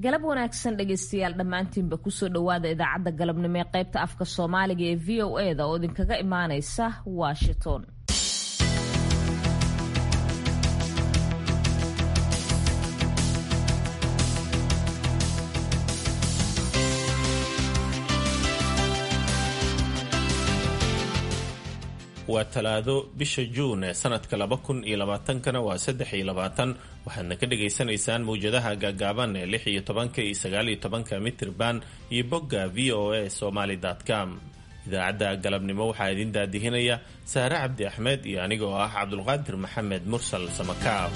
galab wanaagsan dhegaystayaal dhammaantiinba kusoo dhowaada idaacadda galabnimo ee qaybta afka soomaaliga ee v o e da oo idinkaga imaanaysa washington waa talaado bisha juun ee sanadka laba kun iyo labaatankana waa saddex iyo labaatan waxaadna ka dhagaysanaysaan mawjadaha gaagaaban ee lix iyo tobanka iyo sagaal iyo tobanka mitirban iyo bogga v o a somaly com idaacadda galabnimo waxaa idin daadihinaya saare cabdi axmed iyo aniga oo ah cabdulqaadir maxamed mursal samakaab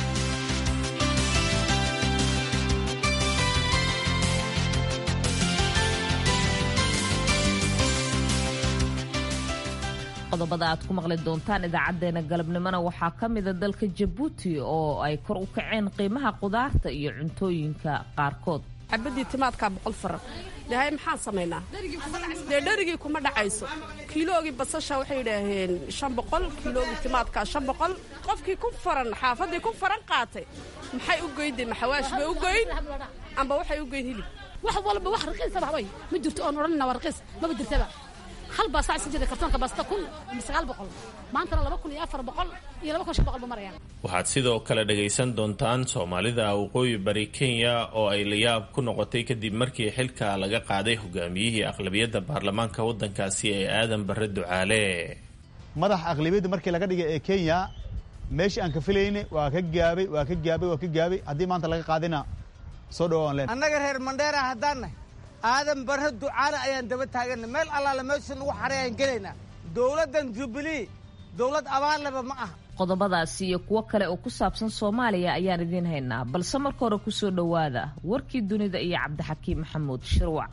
qodobada aad ku maqli doontaan idaacadeena galabnimona waxaa ka mida dalka jabuuti oo ay kor u kaceen qiimaha qudaarta iyo cuntooyinka qaarkood xabadii timaadkaa boqol faran dhahay maxaan samaynaa dee dherigii kuma dhacayso kiiloogii basasha waxay idhaaheen shan boqol kiiloogii timaadkaa shan boqol qofkii ku faran xaafaddii ku faran qaatay maxay u goyndeen maxawaash bay u goyn amba waxay u goyn hilib wax walba wax raqiisaba haway ma jirto oon odhanina waa raqiis maba jirtaba hal baa saa isan jirta kartoonka baasta kun ama sagaal boqol maantana laba kun iyo afar boqol iyo laba kun shan boqol ba marayaan waxaad sidoo kale dhagaysan doontaan soomaalida waqooyi bari kenya oo ay layaab ku noqotay kadib markii xilka laga qaaday hogaamiyihii aqlabiyadda baarlamaanka waddankaasi ee aadan barre ducaale madaxa aqlabiyadda markii laga dhigay ee kenya meeshii aan ka filayne waa ka gaabay waa ka gaabay waa ka gaabay haddii maanta laga qaadina soo dhawaan leen annaga reer mandheera haddaannahy aadan barre ducaale ayaan daba taaganna meel allaale meesha nagu xaray ayaan gelaynaa dowladdan jubilee dowlad abaarleba ma aha qodobadaasi iyo kuwo kale oo ku saabsan soomaaliya ayaan idiin haynaa balse marka hore kusoo dhowaada warkii dunida iyo cabdixakiim maxamuud shirwac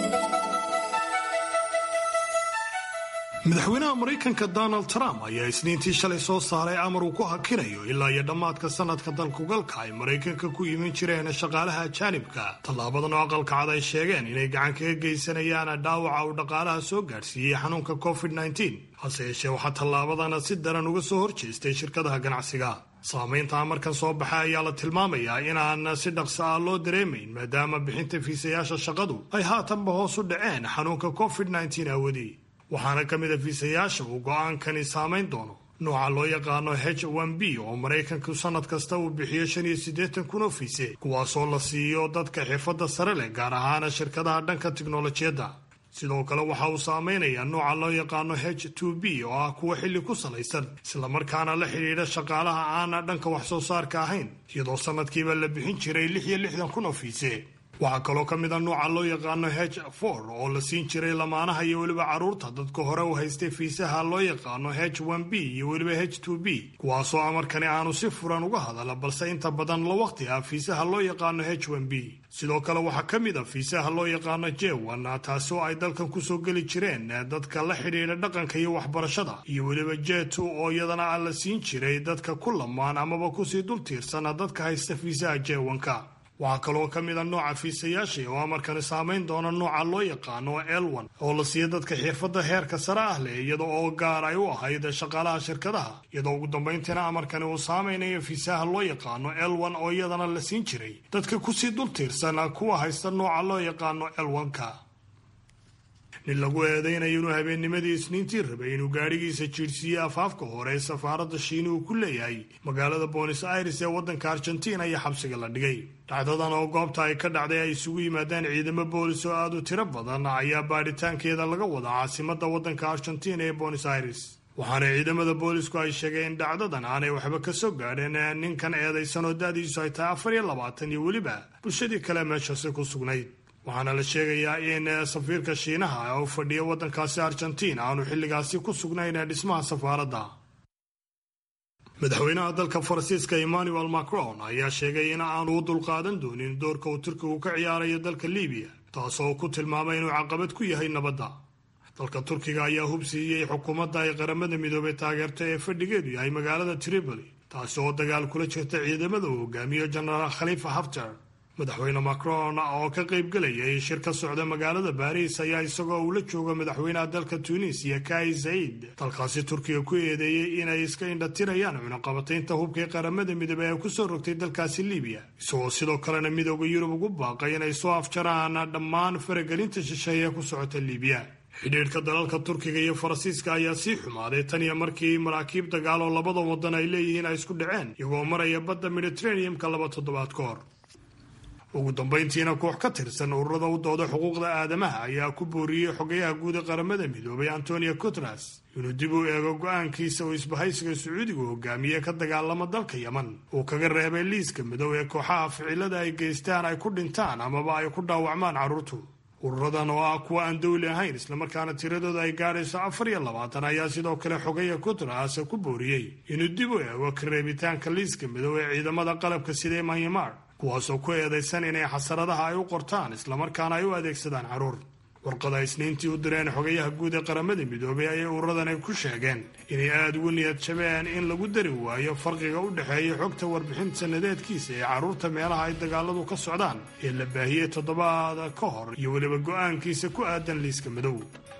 madaxweynaha maraykanka donald trump ayaa isniintii shalay soo saaray amar uu ku hakinayo ilaa iyo dhammaadka sanadka dalkugalka ay maraykanka ku iman jireen shaqaalaha ajaanibka tallaabadan oo aqalka cad ay sheegeen inay gacan kaga geysanayaan dhaawaca uu dhaqaalaha soo gaadhsiiyey xanuunka covid hase yeeshee waxaa tallaabadana si daran uga soo horjeestay shirkadaha ganacsiga saamaynta amarkan soo baxay ayaa la tilmaamayaa inaan si dhaqso ah loo dareemayn maadaama bixinta fiisayaasha shaqadu ay haatanba hoos u dhaceen xanuunka covid awadii waxaana ka mid a fiisayaasha uu go'aankani saamayn doono nooca loo yaqaano h b oo maraykanku sannad kasta uu bixiyo shan iyo siddeetan kun oo fiise kuwaasoo la siiyo dadka xirfadda sare leh gaar ahaana shirkadaha dhanka tiknolojiyadda sidoo kale waxa uu saameynayaa nooca loo yaqaano h b oo ah kuwa xilli ku salaysan islamarkaana la xidhiidha shaqaalaha aana dhanka wax soo saarka ahayn iyadoo sannadkiiba la bixin jiray lix iyo lixdan kun oo fiise waxaa kaloo ka mid a nuuca loo yaqaano h for oo la siin jiray lamaanaha iyo weliba carruurta dadka hore u haystay fiisaha loo yaqaano h b iyo weliba h b kuwaasoo amarkani aanu si furan uga hadala balse inta badan la waqti ah fiisaha loo yaqaano h b sidoo kale waxaa ka mid a fiisaha loo yaqaano jewan taasi oo ay dalkan kusoo geli jireen dadka la xidhiidha dhaqanka iyo waxbarashada iyo weliba jetu oo iyadana a la siin jiray dadka ku lamaan amaba kusii dul tiirsana dadka haysta fiisaha jewanka waxaa kaloo ka mid a nooca fiisayaasha oo amarkani saamayn doona nooca loo yaqaano elwan oo la siiya dadka xirfadda heerka sare ah leh iyada oo gaar ay u ahayd shaqaalaha shirkadaha iyadoo ugu dambayntiina amarkani uu saamaynayo fiisaha loo yaqaano elwan oo iyadana la siin jiray dadka kusii dul tiirsan kuwa haysta nooca loo yaqaano elwanka nin lagu eedaynayo inuu habeennimadii isniintii rabay inuu gaadhigiisa jiirsiiyey afaafka hore ee safaaradda shiini uu ku leeyahay magaalada bonis aires ee waddanka argentina iyo xabsiga la dhigay dhacdadan oo goobta ay ka dhacday ay isugu yimaadaan ciidamo boolis oo aad u tiro badan ayaa baadhitaankeeda laga wadaa caasimadda waddanka argentina ee bonis aires waxaana ciidamada boolisku ay sheegeen in dhacdadan aanay waxba ka soo gaadheen ninkan eedaysan oo da-diisu ay tahay afar iyo labaatan iyo weliba bulshadii kale meeshaasi ku sugnayd waxaana la sheegayaa in safiirka shiinaha oo fadhiya waddankaasi argentina aanu xilligaasi ku sugnayn dhismaha safaaradda madaxweynaha dalka faransiiska emmanuel macron ayaa sheegay in aanu u dulqaadan doonin doorka uu turkigu ka ciyaarayo dalka libiya taasoo ku tilmaamay inuu caqabad ku yahay nabadda dalka turkiga ayaa hubsiiyey xukuumadda ay qaramada midoobay taageerto ee fadhigeedu yahay magaalada tripoli taasi oo dagaal kula jirta ciidamada uu hogaamiyo jenaraal khalifa haftar madaxweyne macron oo ka qaybgelayay shir ka socda magaalada baariis ayaa isagoo uu la joogo madaxweynaha dalka tunisiya kai said dalkaasi turkiga ku eedeeyey inay iska indhatirayaan cunaqabataynta hubkii qaramada midoobey ee kusoo rogtay dalkaasi libiya isagoo sidoo kalena midooda yurub ugu baaqay inay soo afjaraan dhammaan faragelinta shisheeye ee ku socota libiya xidhiidhka dalalka turkiga iyo faransiiska ayaa sii xumaaday tan iyo markii maraakiib dagaal oo labada wadan ay leeyihiin ay isku dhaceen iyagoo maraya badda mediteraneum-ka laba toddobaad ka hor ugu dambayntiina koox ka tirsan ururada u dooda xuquuqda aadamaha ayaa ku booriyey xogayaha guud ee qaramada midoobay antonio guteres inuu dib u eego go-aankiisa uu isbahaysiga sacuudigu hogaamiye ka dagaalama dalka yeman uu kaga reebay liiska midow ee kooxaha ficilada ay geystaan ay ku dhintaan amaba ay ku dhaawacmaan carruurtu ururadan oo ah kuwa aan dowli ahayn islamarkaana tiradooda ay gaadhayso afar iyo labaatan ayaa sidoo kale xogaya guteres ku booriyey inuu dib u eego ka reebitaanka liiska midow ee ciidamada qalabka sida myanmar kuwaasoo ku eedaysan inay xasaradaha ay u qortaan islamarkaana ay u adeegsadaan carruur warqada isniintii u direen xogayaha guud ee qaramada midoobay ayay ururadan ku sheegeen inay aada ugu niyad jabeen in lagu dari waayo farqiga u dhexeeya xogta warbixin sanadeedkiisa ee carruurta meelaha ay dagaaladu ka socdaan ee la baahiyey toddobaada ka hor iyo weliba go-aankiisa ku aadan liiska madow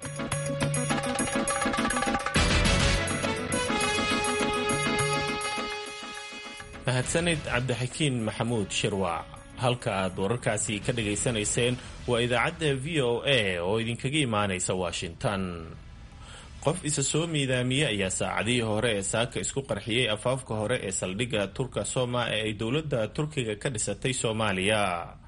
mahadsanid cabdixakiin maxamuud shirwac halka aad wararkaasi ka dhagaysanayseen waa idaacadda v o a oo idinkaga imaanaysa washington qof isa soo miidaamiyey ayaa saacadihii hore ee saaka isku qarxiyey afaafka hore ee saldhigga turka soma ee ay dowladda turkiga ka dhisatay soomaaliya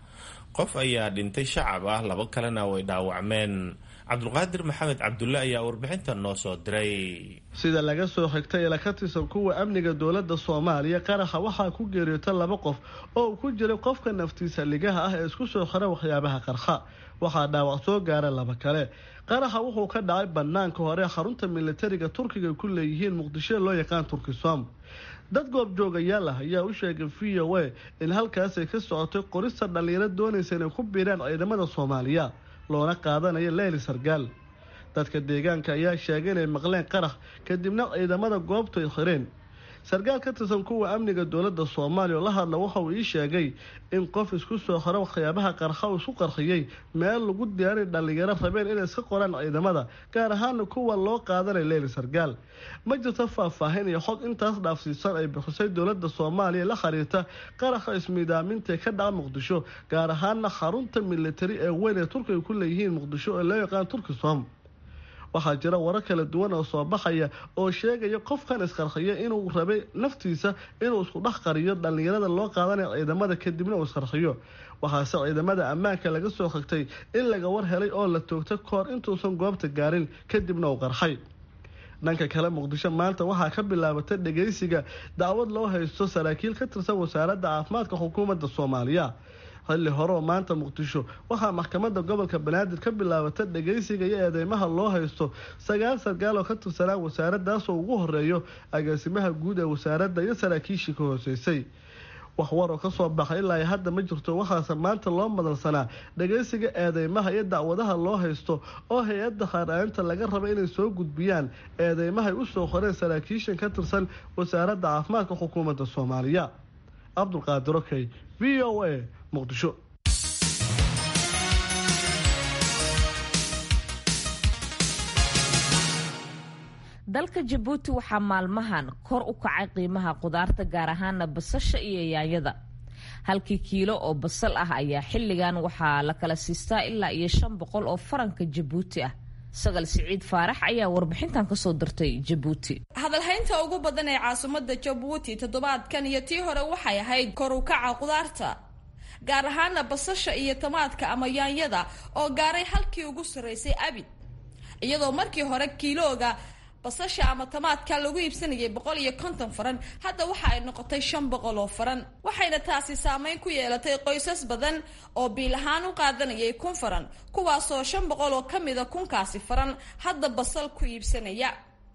qof ayaa dhintay shacab ah laba kalena way dhaawacmeen cabdulqaadir maxamed cabdulle ayaa warbixintan noo soo diray sida laga soo xigtay ila ka tirsan kuwa amniga dowladda soomaaliya qaraxa waxaa ku geeriyoota laba qof oo uu ku jiray qofka naftiisa ligaha ah ee isku soo xira waxyaabaha qarxa waxaa dhaawac soo gaara laba kale qaraxa wuxuu ka dhacay banaanka hore xarunta militariga turkiga ku leeyihiin muqdisho loo yaqaan turkisom dad goobjoogayaal ah ayaa u sheegay v o a in halkaasay ka socotay qorista dhallinyaro doonaysa inay ku biiraan ciidamada soomaaliya loona qaadanayo leyli sargaal dadka deegaanka ayaa sheegay inay maqleen qarax kadibna ciidamada goobtu ay xireen sarkaal ka tirsan kuwa amniga dowladda soomaaliya oo la hadla waxa uu ii sheegay in qof isku soo xiro waxyaabaha qarxa uu isku qarxiyey meel lagu diyaarin dhallinyaro rabeen inay iska qoraan ciidamada gaar ahaana kuwa loo qaadanay leyli sargaal ma jirto faahfaahin iyo xog intaas dhaafsiisan ay bixisay dowladda soomaaliya la xiriirta qaraxa ismiidaaminta ka dhaca muqdisho gaar ahaana xarunta militari ee weyn ee turkiga ku leeyihiin muqdisho ee loo yaqaan turkisom waxaa jira warar kala duwan oo soo baxaya oo sheegaya qofkan isqarxiya inuu rabay naftiisa inuu isku dhex qariyo dhallinyarada loo qaadanayo ciidamada kadibna uu isqarxiyo waxaase ciidamada ammaanka laga soo xigtay in laga war helay oo la toogta kahor intuusan goobta gaarin kadibna uu qarxay dhanka kale muqdisho maanta waxaa ka bilaabatay dhageysiga dacwad loo haysto saraakiil ka tirsan wasaaradda caafimaadka xukuumadda soomaaliya xilli hore oo maanta muqdisho waxaa maxkamadda gobolka banaadir ka bilaabata dhageysiga iyo eedeymaha loo haysto sagaal sarkaal oo ka tirsanaa wasaaraddaasoo ugu horeeyo agaasimaha guud ee wasaaradda iyo saraakiishii ka hooseysay waxwar oo kasoo baxay ilaa hadda ma jirto waxaase maanta loo madalsanaa dhageysiga eedeymaha iyo dacwadaha loo haysto oo hay-adda haaraanta laga raba inay soo gudbiyaan eedeymahay usoo qoreen saraakiishan ka tirsan wasaaradda caafimaadka xukuumadda soomaaliya cabdulqaadir okey v o a muqdisho dalka jabuuti waxaa maalmahan kor u kacay qiimaha qudaarta gaar ahaana basasha iyo yaanyada halkii kiilo oo basal ah ayaa xilligan waxaa la kala siistaa ilaa iyo shan boqol oo faranka jabuuti ah sagal siciid faarax ayaa warbixintan kasoo dirtay jabuuti hadalhaynta ugu badan ee caasimadda jabuuti toddobaadkan iyo tii hore waxay ahayd kor u kaca qudaarta gaar ahaana basasha iyo tamaadka ama yaanyada oo gaaray halkii ugu sarreysay abid iyadoo markii hore kiilooga basasha ama tamaadka lagu iibsanayay boqol iyo konton faran hadda waxa ay noqotay shan boqol oo faran waxayna taasi saameyn ku yeelatay qoysas badan oo biil ahaan u qaadanayay kun faran kuwaasoo shan boqol oo ka mida kunkaasi faran hadda basal ku iibsanaya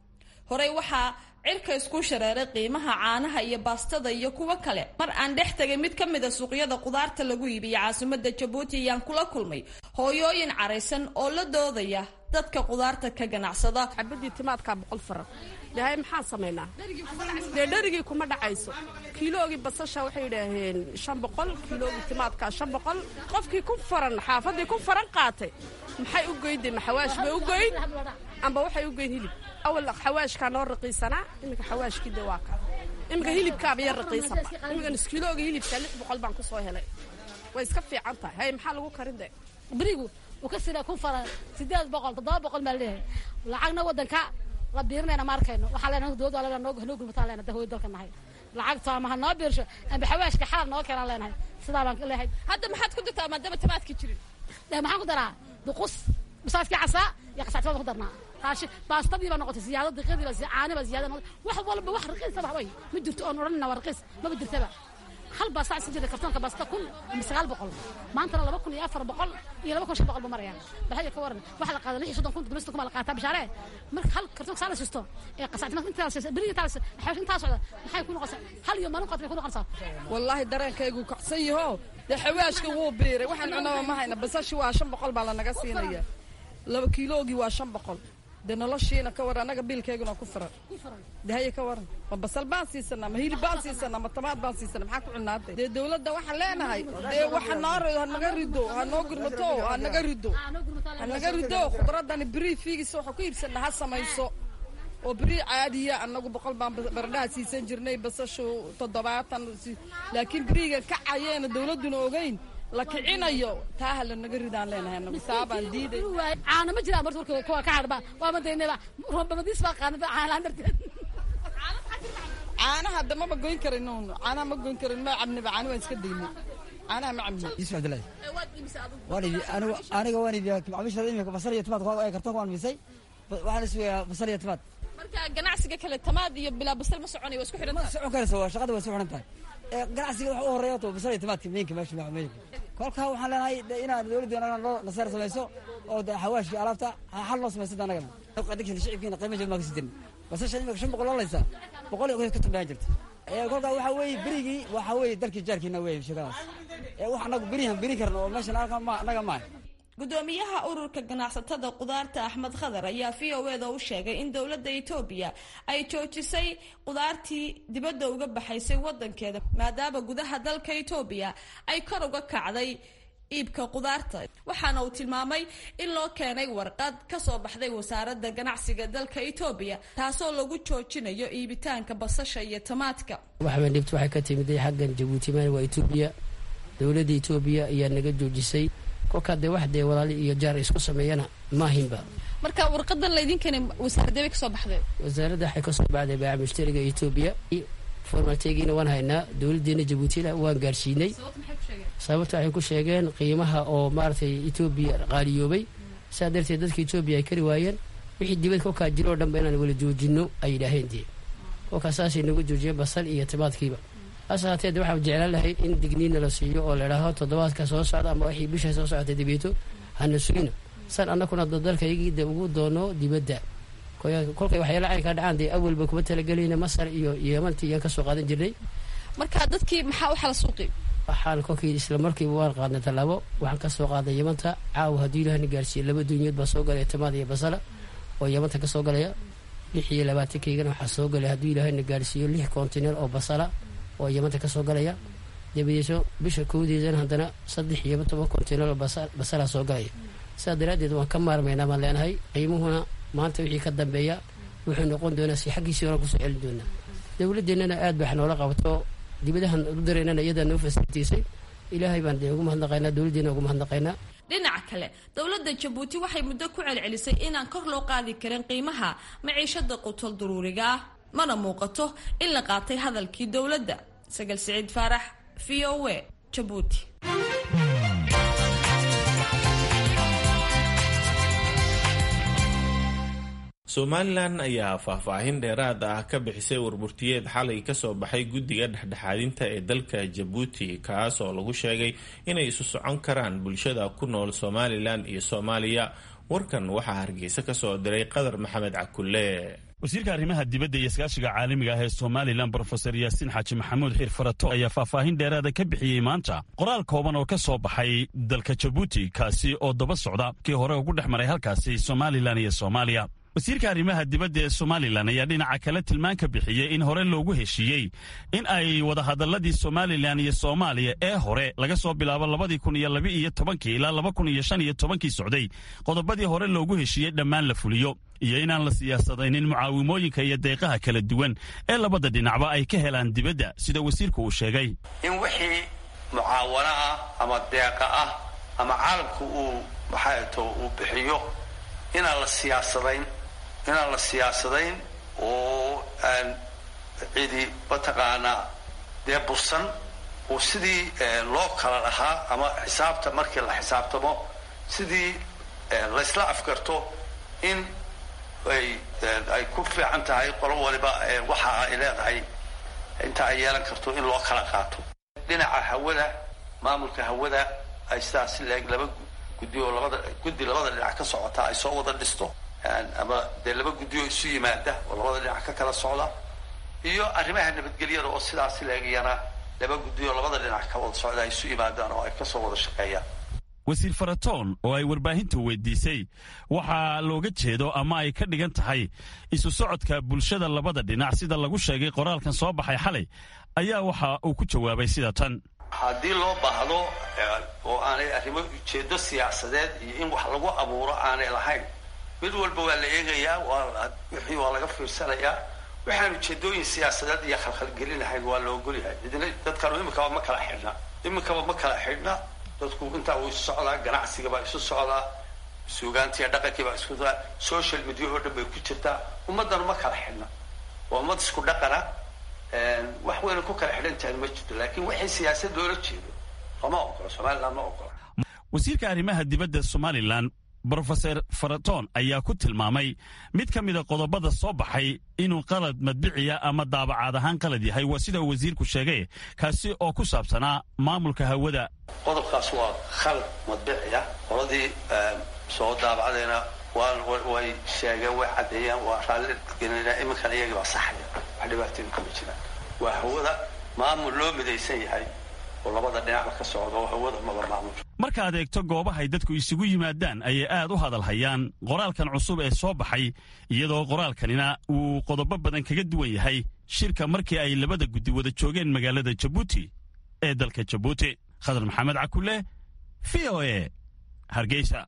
horey waxaa cirka isku shareeray qiimaha caanaha iyo baastada iyo kuwo kale mar aan dhex tegay mid ka mida suuqyada qudaarta lagu iibiya caasimada jabuuti ayaan kula kulmay hooyooyin caraysan oo la doodaya dadka qudaarta ka ganacsada xabadii timaadkaa boqol faran dhahay maxaan samaynaa dee dherigii kuma dhacayso kiiloogii basasha waxay yidhaaheen shan boqol kiiloogii timaadkaa shan boqol qofkii ku faran xaafadii ku faran qaatay maxay u goyde ma xawaash bay u goyn amba waxay u goyn hilib awal xawaashkaa noo raqiisanaa iminka xawaashkii de waa ka iminka hilibkaaba yar raqiisanba iminka niskiilooga hilibka lix boqol baan ku soo helay way iska fiican tahay hay maxaa lagu karin de berigu uu ka sida kun faran sideed boqol toddoba boqol baa leeyahay lacagna waddanka la biirinayna ma arkayno waxaa leenahay dowladda waa leenahay noo gurmataan leenahay dahooy dalka nahay lacagta ama ha noo biirsho amba xawaashka xaal noo keenaan leenahay sidaa baan leeyahay hadda maxaad ku dirtaa maadaama timaadkii jirin dee maxaan ku daraa duqus bisaadkii casaa iyo qasactimada ku darnaa raashi baastadii baa noqotay siyaado diqadii baa caani baa siyaada noqotay wax walba wax raqiisaba haway ma jirto oon odhanina waa raqiis maba jirtaba hal baa sac si jirta kartoonka baasta kun ama sagaal boqol maantana laba kun iyo afar boqol iyo laba kun shan boqol buu maraya baxaya ka waran waxa la qaada lix iyo soddon kun toddoba kun baa la qaataa bishaare marka hal kartoonka saa la sisto ee qasactimada intaas beriga intaas xawaash intaas socda maxay ku noqonaysaa hal iyo maalin qaad bay ku noqonaysaa wallaahi dareenkaygu kacsan yaho dee xawaashka wuu biiray waxaan cunaba ma hayna basashi waa shan boqol baa lanaga siinaya laba kiiloogii waa shan boqol dee noloshiina ka waran annaga biilkayguna ku firan dee haye ka waran ma basal baan siisanaa ma hilib baan siisanaa ma tamaad baan siisanaa maxaa ku cunaatay dee dowladda waxaan leenahay dee waxa noo hanaga rido ha noo gurmato ha naga rido ha naga rido khudradani beri fiigisa waxaa ku iibsanaa ha samayso oo beri caadiya annagu boqol baan baradhaha siisan jirnay basashu toddobaatan laakiin beriga kacayeena dowladduna ogeyn la kicinayo taa ha lanaga ridaan leenahay anagu saabaan diiday caana ma jiraan marka warka kuwa ka hadhba waa ma daynaba roobamadiis baa qaanada caanaan darteed caanaha hadda maba goyn karin caanaha ma goyn karin ma cabniba caani waan iska daynay caanaha ma cabni yusuf cabdillahi waan ibi anigu aniga waan ibi macaamiishada imika basal iyo timaad ee kartoonka waan misay waxaan isugayaa basal iyo timaad marka ganacsiga kale tamaad iyo bilaa basal ma soconayo waa isku xidhan ma socon karaysa waa shaqada waa isku xidhan tahay ganacsiga waxa u horeeya to basal iyo timaadka meenka meesha macmeeyka kolkaa waxaan leenahay inaan dowladdeena noo naseer samayso oo de xawaashkii alaabta xal noo samaysa anagana adigsan shicibkiina qiima jaba maa kasi jirin basasha imika shan boqol loolaysa boqol iyo ka tambaan jirta kolkaa waxaa weeye berigii waxaa weeye dalkii jaarkiina weeye sheekadaas wax anagu berihan beri karna oo meeshan anaga maaha gudoomiyaha ururka ganacsatada qudaarta axmed khadar ayaa v o eda u sheegay in dowladda etoobiya ay joojisay qudaartii dibadda uga baxaysay wadankeeda maadaama gudaha dalka etoobiya ay kor uga kacday iibka qudaarta waxaana uu tilmaamay in loo keenay warqad kasoo baxday wasaaradda ganacsiga dalka etoobiya taasoo lagu joojinayo iibitaanka basasha iyo tamaadka waxbaan dhibta waxay ka timiday xaggan jabuuti maan waa etoobiya dowladda etoobiya ayaa naga joojisay kolkaa dee wax dee walaali iyo jaar isku sameeyana maahinba marka warqadan laydin keenay wasaaradee bay kasoo baxday wasaaradda waxay kasoo baxday baaca mushtariga etoobiya formateegiina waan haynaa dowladdeena jabuutina waan gaarsiinay sababta waxay ku sheegeen qiimaha oo maaragtay etoobiya qaaliyoobay saa darteed dadka etoobiya ay kari waayeen wixii dibad kolkaa jiro o dhanba inaan wala joojino ay yidhaaheen dee kolkaa saasay nagu joojiyeen basal iyo timaadkiiba hase haatee de waxaan jeclaan lahay in digniina la siiyo oo ladhaaho toddobaadka soo socda ama wixii bisha soo socotay dibeeto hana sugina san annakuna dalkaygii de ugu doono dibadda kolkay waxyaala caynkaa dhacaan dee awalba kuma talagelayna masar iyo yemanti iyaan kasoo qaadan jirnay marka dadkii maxaa u xala suuqi waxaan kolkii isla markiiba waan qaadnay tallaabo waxaan kasoo qaaday yamanta caawa haddii ilahna gaarsiiye laba dunyood baa soo galaya tamaad iyo basala oo yamanta kasoo galaya lix iyo labaatankeygan waxaa soo galaya haddii ilaahna gaarsiiyo lix kontineer oo basala oo yamanta kasoo galaya dabadeeso bisha kowdeedana haddana saddex iyo toban kontineer oo basala soo galaya sidaa daraaddeed waan ka maarmaynaa baan leenahay qiimuhuna maanta wixii ka dambeeya wuxuu noqon doonaa si xaggiisii horan kusoo celin doonaa dowladeennana aad baax noola qabato dibadahan u dareynana iyadaa noo fasilitaysay ilaahay baan dee ugu mahadnaqaynaa dowladdeena ugu mahadnaqaynaa dhinaca kale dowladda jabuuti waxay muddo ku celcelisay inaan kor loo qaadi karin qiimaha maciishada qutol duruuriga ah mana muuqato in la qaatay hadalkii dowladda sagal siciid faarax v o a jabuuti somalilan ayaa faahfaahin dheeraad ah ka bixisay warburtiyeed xalay kasoo baxay guddiga dhexdhexaadinta ee dalka jabuuti kaas oo lagu sheegay inay isu socon karaan bulshada ku nool somalilan iyo soomaaliya warkan waxaa hargeysa kasoo diray qadar maxamed cakulle wasiirka arrimaha dibadda iyo iskaashiga caalamiga ah ee somalilan brofesor yaasiin xaaji maxamuud xiir farato ayaa faahfaahin dheeraada ka bixiyey maanta qoraal kooban oo ka soo baxay dalka jabuuti kaasi oo daba socda kii hore ugu dhex maray halkaasi somalilan iyo soomaaliya wasiirka arrimaha dibadda ee somalilan ayaa dhinaca kale tilmaan ka bixiyey in hore loogu heshiiyey in ay wadahadalladii somalilan iyo soomaaliya ee hore laga soo bilaabo labadii kun iyo laba iyo tobankii ilaa laba kun iyo shan iyo tobankii socday qodobadii hore loogu heshiiyey dhammaan la fuliyo iyo inaan la siyaasadaynin mucaawimooyinka iyo deeqaha kala duwan ee labada dhinacba ay ka helaan dibadda sida wasiirku uu sheegay in wixii mucaawano ah ama deeqa ah ama caalamku uu maxaato uu bixiyo inaan la siyaasadayn inaan la siyaasadayn oo aan cidi mataqaanaa dee bursan oo sidii loo kala dhahaa ama xisaabta markii la xisaabtamo sidii laysla afgarto in ay ay ku fiican tahay qolo waliba waxa ay leedahay inta ay yeelan karto in loo kala qaato dhinaca hawada maamulka hawada ay sidaas leeg laba guddi oo labada guddi labada dhinac ka socota ay soo wada dhisto ama dee laba guddi oo isu yimaada oo labada dhinac ka kala socda iyo arrimaha nabadgelyada oo sidaas leegayana laba guddi oo labada dhinac ka wada socda ay isu yimaadaan oo ay kasoo wada shaqeeyaan wasiir faratoon oo ay warbaahintu weydiisay waxaa looga jeedo ama ay ka dhigan tahay isu socodka bulshada labada dhinac sida lagu sheegay qoraalkan soo baxay xalay ayaa waxa uu ku jawaabay sida tan haddii loo baahdo oo aanay arrimo ujeedo siyaasadeed iyo in wax lagu abuuro aanay lahayn mid walba waa la eegayaa waa wixii waa laga fiirsanayaa waxaan ujeedooyin siyaasadeed iyo khalkhalgelinahayn waa la ogolyahay idina dadkanu iminkaba ma kala xidhna iminkaba ma kala xidhna dadku intaa uu isu socdaa ganacsiga baa isu socdaa suugaantiiyo dhaqankii baa isku socdaa social media oo dhan bay ku jirtaa ummaddanu ma kala xidhna waa ummad isku dhaqana wax weyna ku kala xidhan tahay ma jirto laakiin waxay siyaasad loola jeedo lama ogola somaliland ma ogola wasiirka arrimaha dibadda somalilan brofeser faraton ayaa ku tilmaamay mid ka mida qodobada soo baxay inuu qalad madbiciya ama daabacaad ahaan qalad yahay waa sida uu wasiirku sheegay kaasi oo ku saabsanaa maamulka hawada qodobkaas waa khalad madbiciya qoladii soo daabacdayna way sheegeen way caddeeyeen waa raalli gelinaa iminkan iyagii baa saxaya wax dhibaatooyin kuma jiraan waa hawada maamul loo midaysan yahay oo labada dhinacba ka socda oo hawada maba maamul markaad eegto goobahay dadku isugu yimaadaan ayay aad u hadal hayaan qoraalkan cusub ee soo baxay iyadoo qoraalkanina uu qodobo badan kaga duwan yahay shirka markii ay labada guddi wada joogeen magaalada jabuuti ee dalka jabuuti khadar maxamed cakule v o e hargeysa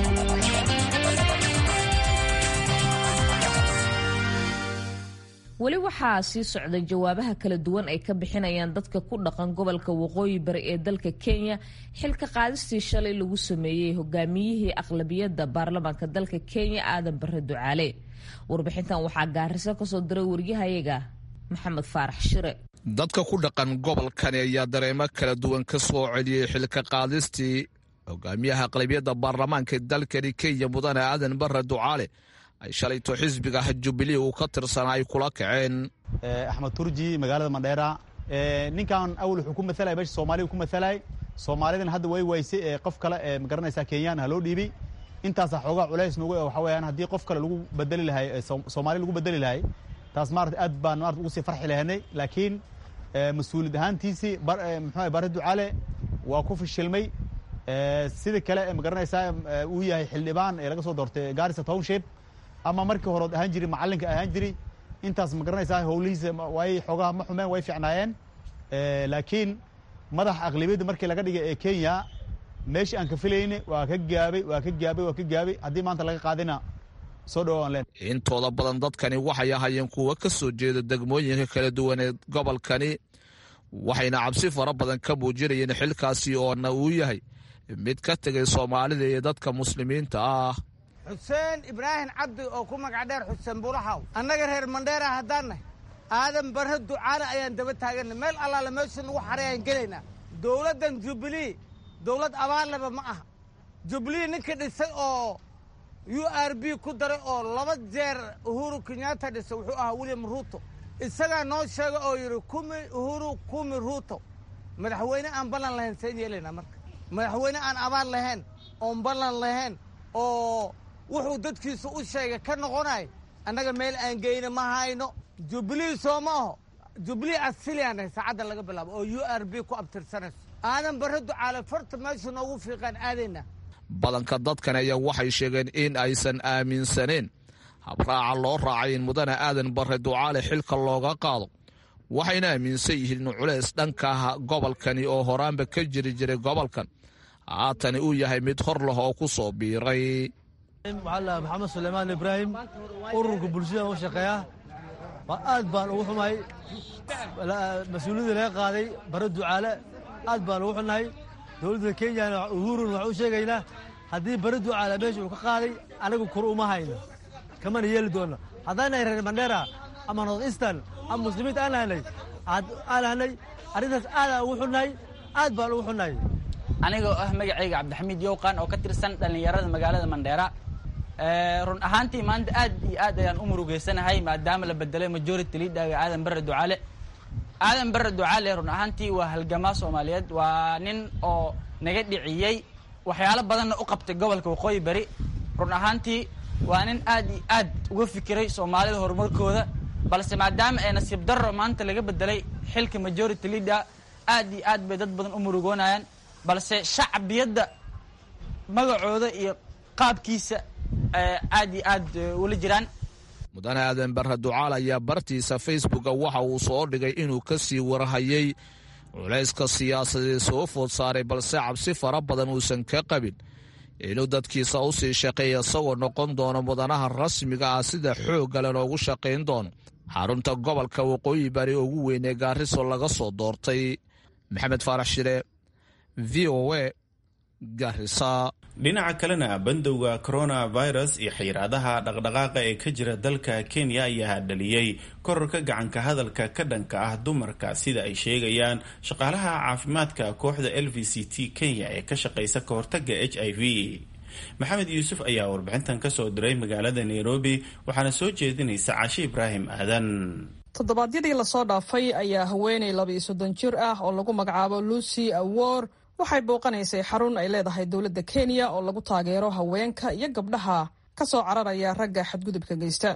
weli waxaa sii socda jawaabaha kala duwan ay ka bixinayaan dadka ku dhaqan gobolka waqooyi bari ee dalka kenya xilka qaadistii shalay lagu sameeyey hogaamiyihii aqlabiyadda baarlamaanka dalka kenya aadan bare ducaale warbixintan waxaa gaariso kasoo diray waryahayaga maxamed faarax shire dadka ku dhaqan gobolkani ayaa dareemo kala duwan ka soo celiyey xilka qaadistii hogaamiyaha aqlabiyadda baarlamaanka dalkani kenya mudane aadan bare ducaale ay shalayto xisbiga jubilee uu ka tirsanaa ay kula kaceen axmed turji magaalada mandheera ninkan awal wuxuu ku matalay meesha soomaaliya ku matalay soomaalidan hadda way waysay ee qof kale ee magaranaysaa kenyaan ha loo dhiibay intaasaa xoogaa culays nugu waxa weeyaan haddii qof kale lagu bedeli lahay soomaali lagu bedeli lahay taas maarata aad baan maarata ugu sii farxi lahaynay laakiin mas-uuliyad ahaantiisii muxuu bare ducaale waa ku fishilmay sida kale magaranaysaa uu yahay xildhibaan ee laga soo doortay garissa township ama markii horood ahaan jiri macallinka ahaan jiri intaas ma garanaysaa howlihiisa way xoogaha ma xumeen way fiicnaayeen laakiin madaxa aqlabiyadda markii laga dhigay ee kenya meeshii aan ka filayne waa ka gaabay waa ka gaabay waa ka gaabay haddii maanta laga qaadina soo dhawaan leen intooda badan dadkani waxay ahayeen kuwa ka soo jeeda degmooyinka kala duwan ee gobolkani waxayna cabsi fara badan ka muujinayeen xilkaasi oona uu yahay mid ka tegay soomaalida iyo dadka muslimiinta ah xuseen ibraahim cabdi oo ku magac dheer xuseen bulaxaw annaga reer mandheera haddaan nahay aadan barre ducaale ayaan daba taaganna meel allaale meesha nagu xaray ayaan gelaynaa dowladdan jubilee dowlad abaarleba ma aha jubilee ninka dhisay oo u r b ku daray oo laba jeer uhuru kenyatta dhisay wuxuu ahaa william ruuto isagaa noo sheega oo yidhi kumi uhuru kumi ruuto madaxweyne aan ballan lahayn seen yeelaynaa marka madaxweyne aan abaar lahayn oon ballan lahayn oo wuxuu dadkiisu u sheegay ka noqonay annaga meel aan geyna ma hayno jubilee soo ma aho jubilee asiliyaanay saacadda laga bilaabo oo u r b ku abtirsanayso aadan barre ducaale farta meesha noogu fiiqaan aadayna badanka dadkan ayaa waxay sheegeen in aysan aaminsaneen habraaca loo raacay in mudane aadan barre ducaale xilka looga qaado waxayna aaminsan yihiin in culays dhanka gobolkani oo horaanba ka jiri jiray gobolkan haatani uu yahay mid hor leh oo ku soo biiray waxaa maxamed suleymaan ibraahim ururka bulshada u shaqeeya aad baan ugu xumahay mas-uuliyadda laga qaaday bare ducaale aad baan ugu xunnahay dowladda kenyana uhurun waxaan u sheegaynaa haddii bare ducaale meesha uu ka qaaday anagu kur uma hayno kamana yeeli doonna haddaanahay reer mandheera ama north eastern ama muslimiinta aan lahanay aan lahanay arrintaas aadaan ugu xunnahay aad baan ugu xunnahay anigoo ah magacayga cabdixamiid yowqan oo ka tirsan dhallinyarada magaalada mandheera run ahaantii maanta aad iyo aad ayaan u murugeysanahay maadaama la bedelay majority leaderga aadan barre ducaale aadan barre ducaale run ahaantii waa halgamaa soomaaliyeed waa nin oo naga dhiciyey waxyaalo badanna u qabtay gobolka waqooyi bari run ahaantii waa nin aad iyo aad uga fikiray soomaalida horumarkooda balse maadaama ay nasiib darro maanta laga bedelay xilka majority leader aad iyo aad bay dad badan u murugoonayaan balse shacbiyadda magacooda iyo qaabkiisa aad iyo aad ula jiraan mudane aadan barre ducaal ayaa bartiisa facebooka waxa uu soo dhigay inuu ka sii warhayay culayska siyaasadeed soo food saaray balse cabsi fara badan uusan ka qabin inuu dadkiisa u sii shaqeeya isagoo noqon doono mudanaha rasmiga ah sida xooggale loogu shaqayn doono xarunta gobolka waqooyi bari ugu weyn ee gaariso laga soo doortay maxamed faarax shire v o a garisa dhinaca kalena bandowga coronavirus iyo xayiraadaha dhaqdhaqaaqa ee ka jira dalka kenya ayaa dhaliyey kororka gacanka hadalka ka dhanka ah dumarka sida ay sheegayaan shaqaalaha caafimaadka kooxda l v c t kenya ee ka shaqaysa ka hortaga h i v maxamed yuusuf ayaa warbixintan kasoo diray magaalada nairobi waxaana soo jeedinaysa caashi ibraahim aadan toddobaadyadii lasoo dhaafay ayaa haweenay laba iyo soddon jir ah oo lagu magacaabo lucy awor waxay booqanaysay xarun ay leedahay dowladda kenya oo lagu taageero haweenka iyo gabdhaha ka soo cararaya ragga xadgudubka geysta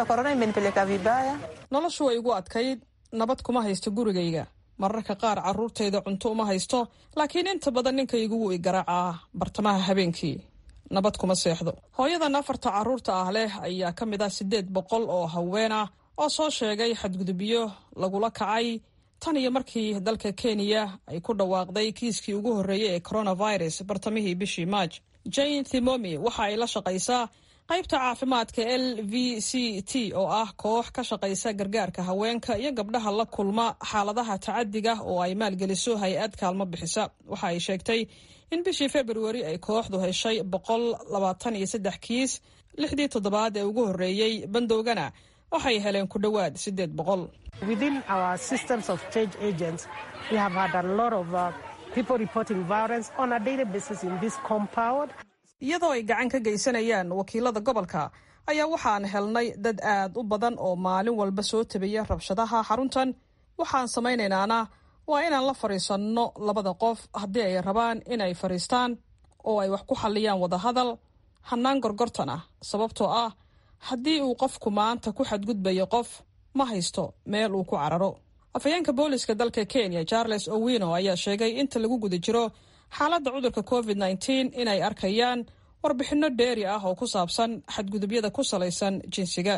noloshu way igu adkayd nabad kuma haysto gurigayga mararka qaar carruurtayda cunto uma haysto laakiin inta badan ninkaygu wuu i garaacaa bartamaha habeenkii nabad kuma seexdo hooyadan afarta carruurta ah leh ayaa ka mid ah siddeed boqol oo haween ah oo soo sheegay xadgudubyo lagula kacay tan iyo markii dalka kenya ay ku dhawaaqday kiiskii ugu horreeyey ee coronavirus bartamihii bishii maaj jane thimomi waxa ay la shaqaysaa qaybta caafimaadka l v c t oo ah koox ka shaqaysa gargaarka haweenka iyo gabdhaha la kulma xaaladaha tacadiga oo ay maalgeliso hay-ad kaalmo bixisa waxa ay sheegtay in bishii februari ay kooxdu heshay boqol labaatan iyo saddex kiis lixdii toddobaad ee ugu horreeyey bandowgana waxay heleen ku dhowaad siddeed boqol iyadoo ay gacan ka geysanayaan wakiilada gobolka ayaa waxaan helnay dad aad u badan oo maalin walba soo tabaya rabshadaha xaruntan waxaan samaynaynana waa inaan la fadhiisanno labada qof haddii ay rabaan inay fadhiistaan oo ay wax ku xalliyaan wadahadal hannaan gorgortan ah sababtoo ah haddii uu qofku maanta ku xadgudbayo qof ma haysto meel uu ku cararo afhayeenka booliska dalka kenya charles owino ayaa sheegay inta lagu guda jiro xaaladda cudurka covid nteen inay arkayaan warbixinno dheeri ah oo ku saabsan xadgudubyada ku salaysan jinsiga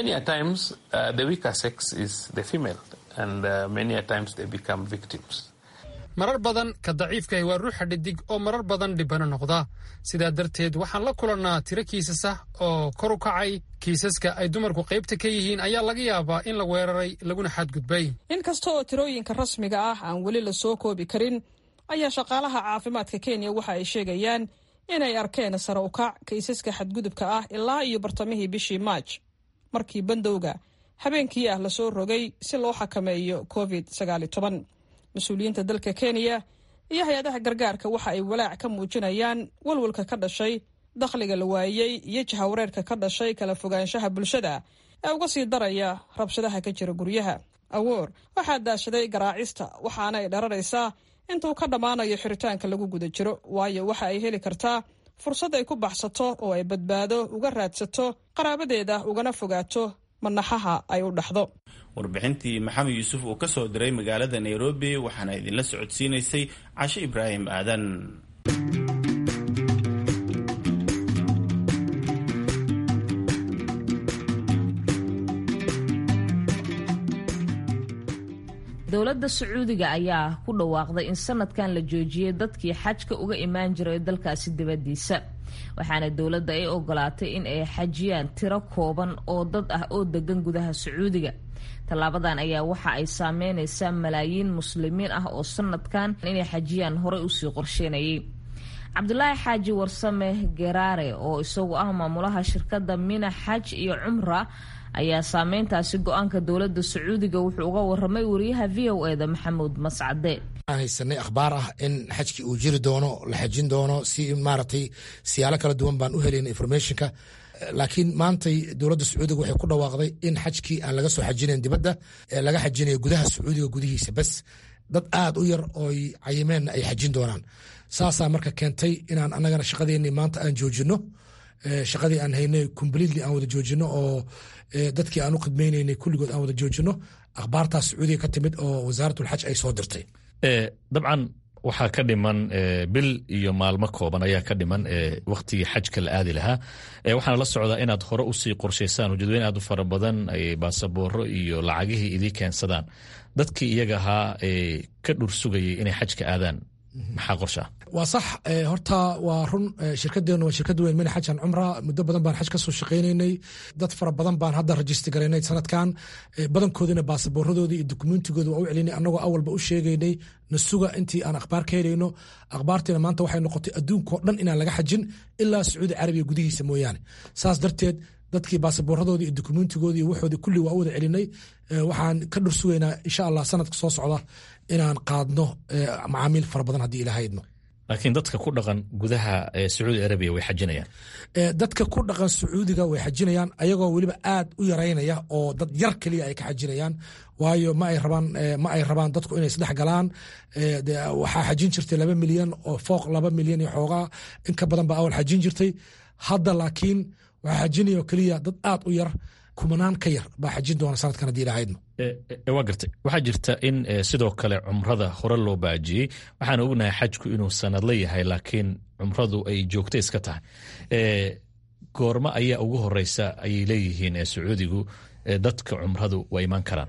marar badan ka daciifkahi waa ruuxa dhidig oo marar badan dhibano noqda sidaa darteed waxaan la kulannaa tiro kiisas ah oo kor u kacay kiisaska ay dumarku qaybta ka yihiin ayaa laga yaabaa in la weeraray laguna xadgudbay inkasta oo tirooyinka rasmiga ah aan weli la soo koobi karin ayaa shaqaalaha caafimaadka kenya waxa ay sheegayaan inay arkeen sare u kac kiisaska xadgudubka ah ilaa iyo bartamihii bishii maaj markii bandowga habeenkii ah lasoo rogay si loo xakameeyo covid mas-uuliyiinta dalka kenya iyo hay-adaha gargaarka waxa ay walaac ka muujinayaan walwalka ka dhashay dakhliga la waayey iyo jahawareerka ka dhashay kala fogaanshaha bulshada ee uga sii daraya rabshadaha ka jira guryaha awoor waxaa daashaday garaacista waxaana ay dhararaysaa intuu ka dhammaanayo xiritaanka lagu guda jiro waayo waxa ay heli kartaa fursad ay ku baxsato oo ay badbaado uga raadsato qaraabadeeda ugana fogaato manaxaha ay u dhaxdo warbixintii maxamed yuusuf uu ka soo diray magaalada nairobi waxaana idinla socodsiinaysay cashe ibraahim aadan dowladda sacuudiga ayaa ku dhawaaqday in sanadkan la joojiyay dadkii xajka uga imaan jiray dalkaasi dibadiisa waxaana dowladda ay ogolaatay in ay xajiyaan tiro kooban oo dad ah oo degan gudaha sacuudiga tallaabadan ayaa waxa ay saameyneysaa malaayiin muslimiin ah oo sanadkan inay xajiyaan horey usii qorsheynayay cabdulaahi xaaji warsame geraare oo isagu ah maamulaha shirkadda mina xaj iyo cumra ayaa saameyntaasi go-aanka dowladda sacuudiga wuxuu uga waramay wariyaha v o eda maxamuud mascade waxaan haysanay akhbaar ah in xajkii uu jiri doono la xajin doono si maaragtay siyaalo kala duwan baan u helayna informationka laakiin maantay dowladda sacuudiga waxay ku dhawaaqday in xajkii aan laga soo xajinayn dibadda laga xajinayo gudaha sacuudiga gudihiisa bas dad aad u yar ooy cayimeenna ay xajin doonaan saasaa marka keentay inaan anagana shaqadeennii maanta aan joojino shaqadii aan haynay completely aan wada joojino oo dadkii aan u khidmaynaynay kulligood aan wada joojino akhbaartaas sacuudiga ka timid oo wasaaratulxaj ay soo dirtay dabcan waxaa ka dhiman bil iyo maalmo kooban ayaa ka dhiman waktigii xajka la aadi lahaa waxaana la socdaa inaad hore usii qorshaysaan ujeedweyn aad u fara badan baasabooro iyo lacagihii idii keensadaan dadkii iyaga ahaa ka dhur sugayay inay xajka aadaan maxaa qorshaa waa sax horta waa run shirkadeenu waa shirkad weyn mina xajan cumra muddo badan baan xaj ka soo shaqaynaynay dad fara badan baan hadda rajista garaynay sanadkan badankoodina baasaboorradoodii iyo dukumentigooda waa u celinay annagoo awalba u sheegaynay na suga intii aan akhbaar ka helayno akhbaartiina maanta waxay noqotay adduunkao dhan inaan laga xajin ilaa sacuudi carabiya gudihiisa mooyaane saas darteed dadkii baasaboorradoodii iyo dukumentigoodii iyo waxoodii kulli waa u wada celinay waxaan ka dhur sugaynaa insha allah sanadka soo socda inaan qaadno macaamiil fara badan haddii ilaha idmo laakiin dadka ku dhaqan gudaha sacuudi arabiya way xajinayaan dadka ku dhaqan sacuudiga way xajinayaan ayagoo weliba aad u yaraynaya oo dad yar keliya ay ka xajinayaan waayo ma ay rabaan ma ay rabaan dadku inay isdhex galaan waxaa xajin jirtay laba milyan oo fooq laba milyan iyo xoogaa in ka badan baa awal xajin jirtay hadda laakiin waxaa xajinaya oo keliya dad aad u yar kumanaan ka yar baa xajin doona sanadkan haddii ilahaydno waa gartay waxaa jirta in sidoo kale cumrada hore loo baajiyey waxaan ognahay xajku inuu sanadla yahay laakiin cumradu ay joogto iska tahay goormo ayaa ugu horeysa ayay leeyihiin sacuudigu dadka cumradu waa imaan karaan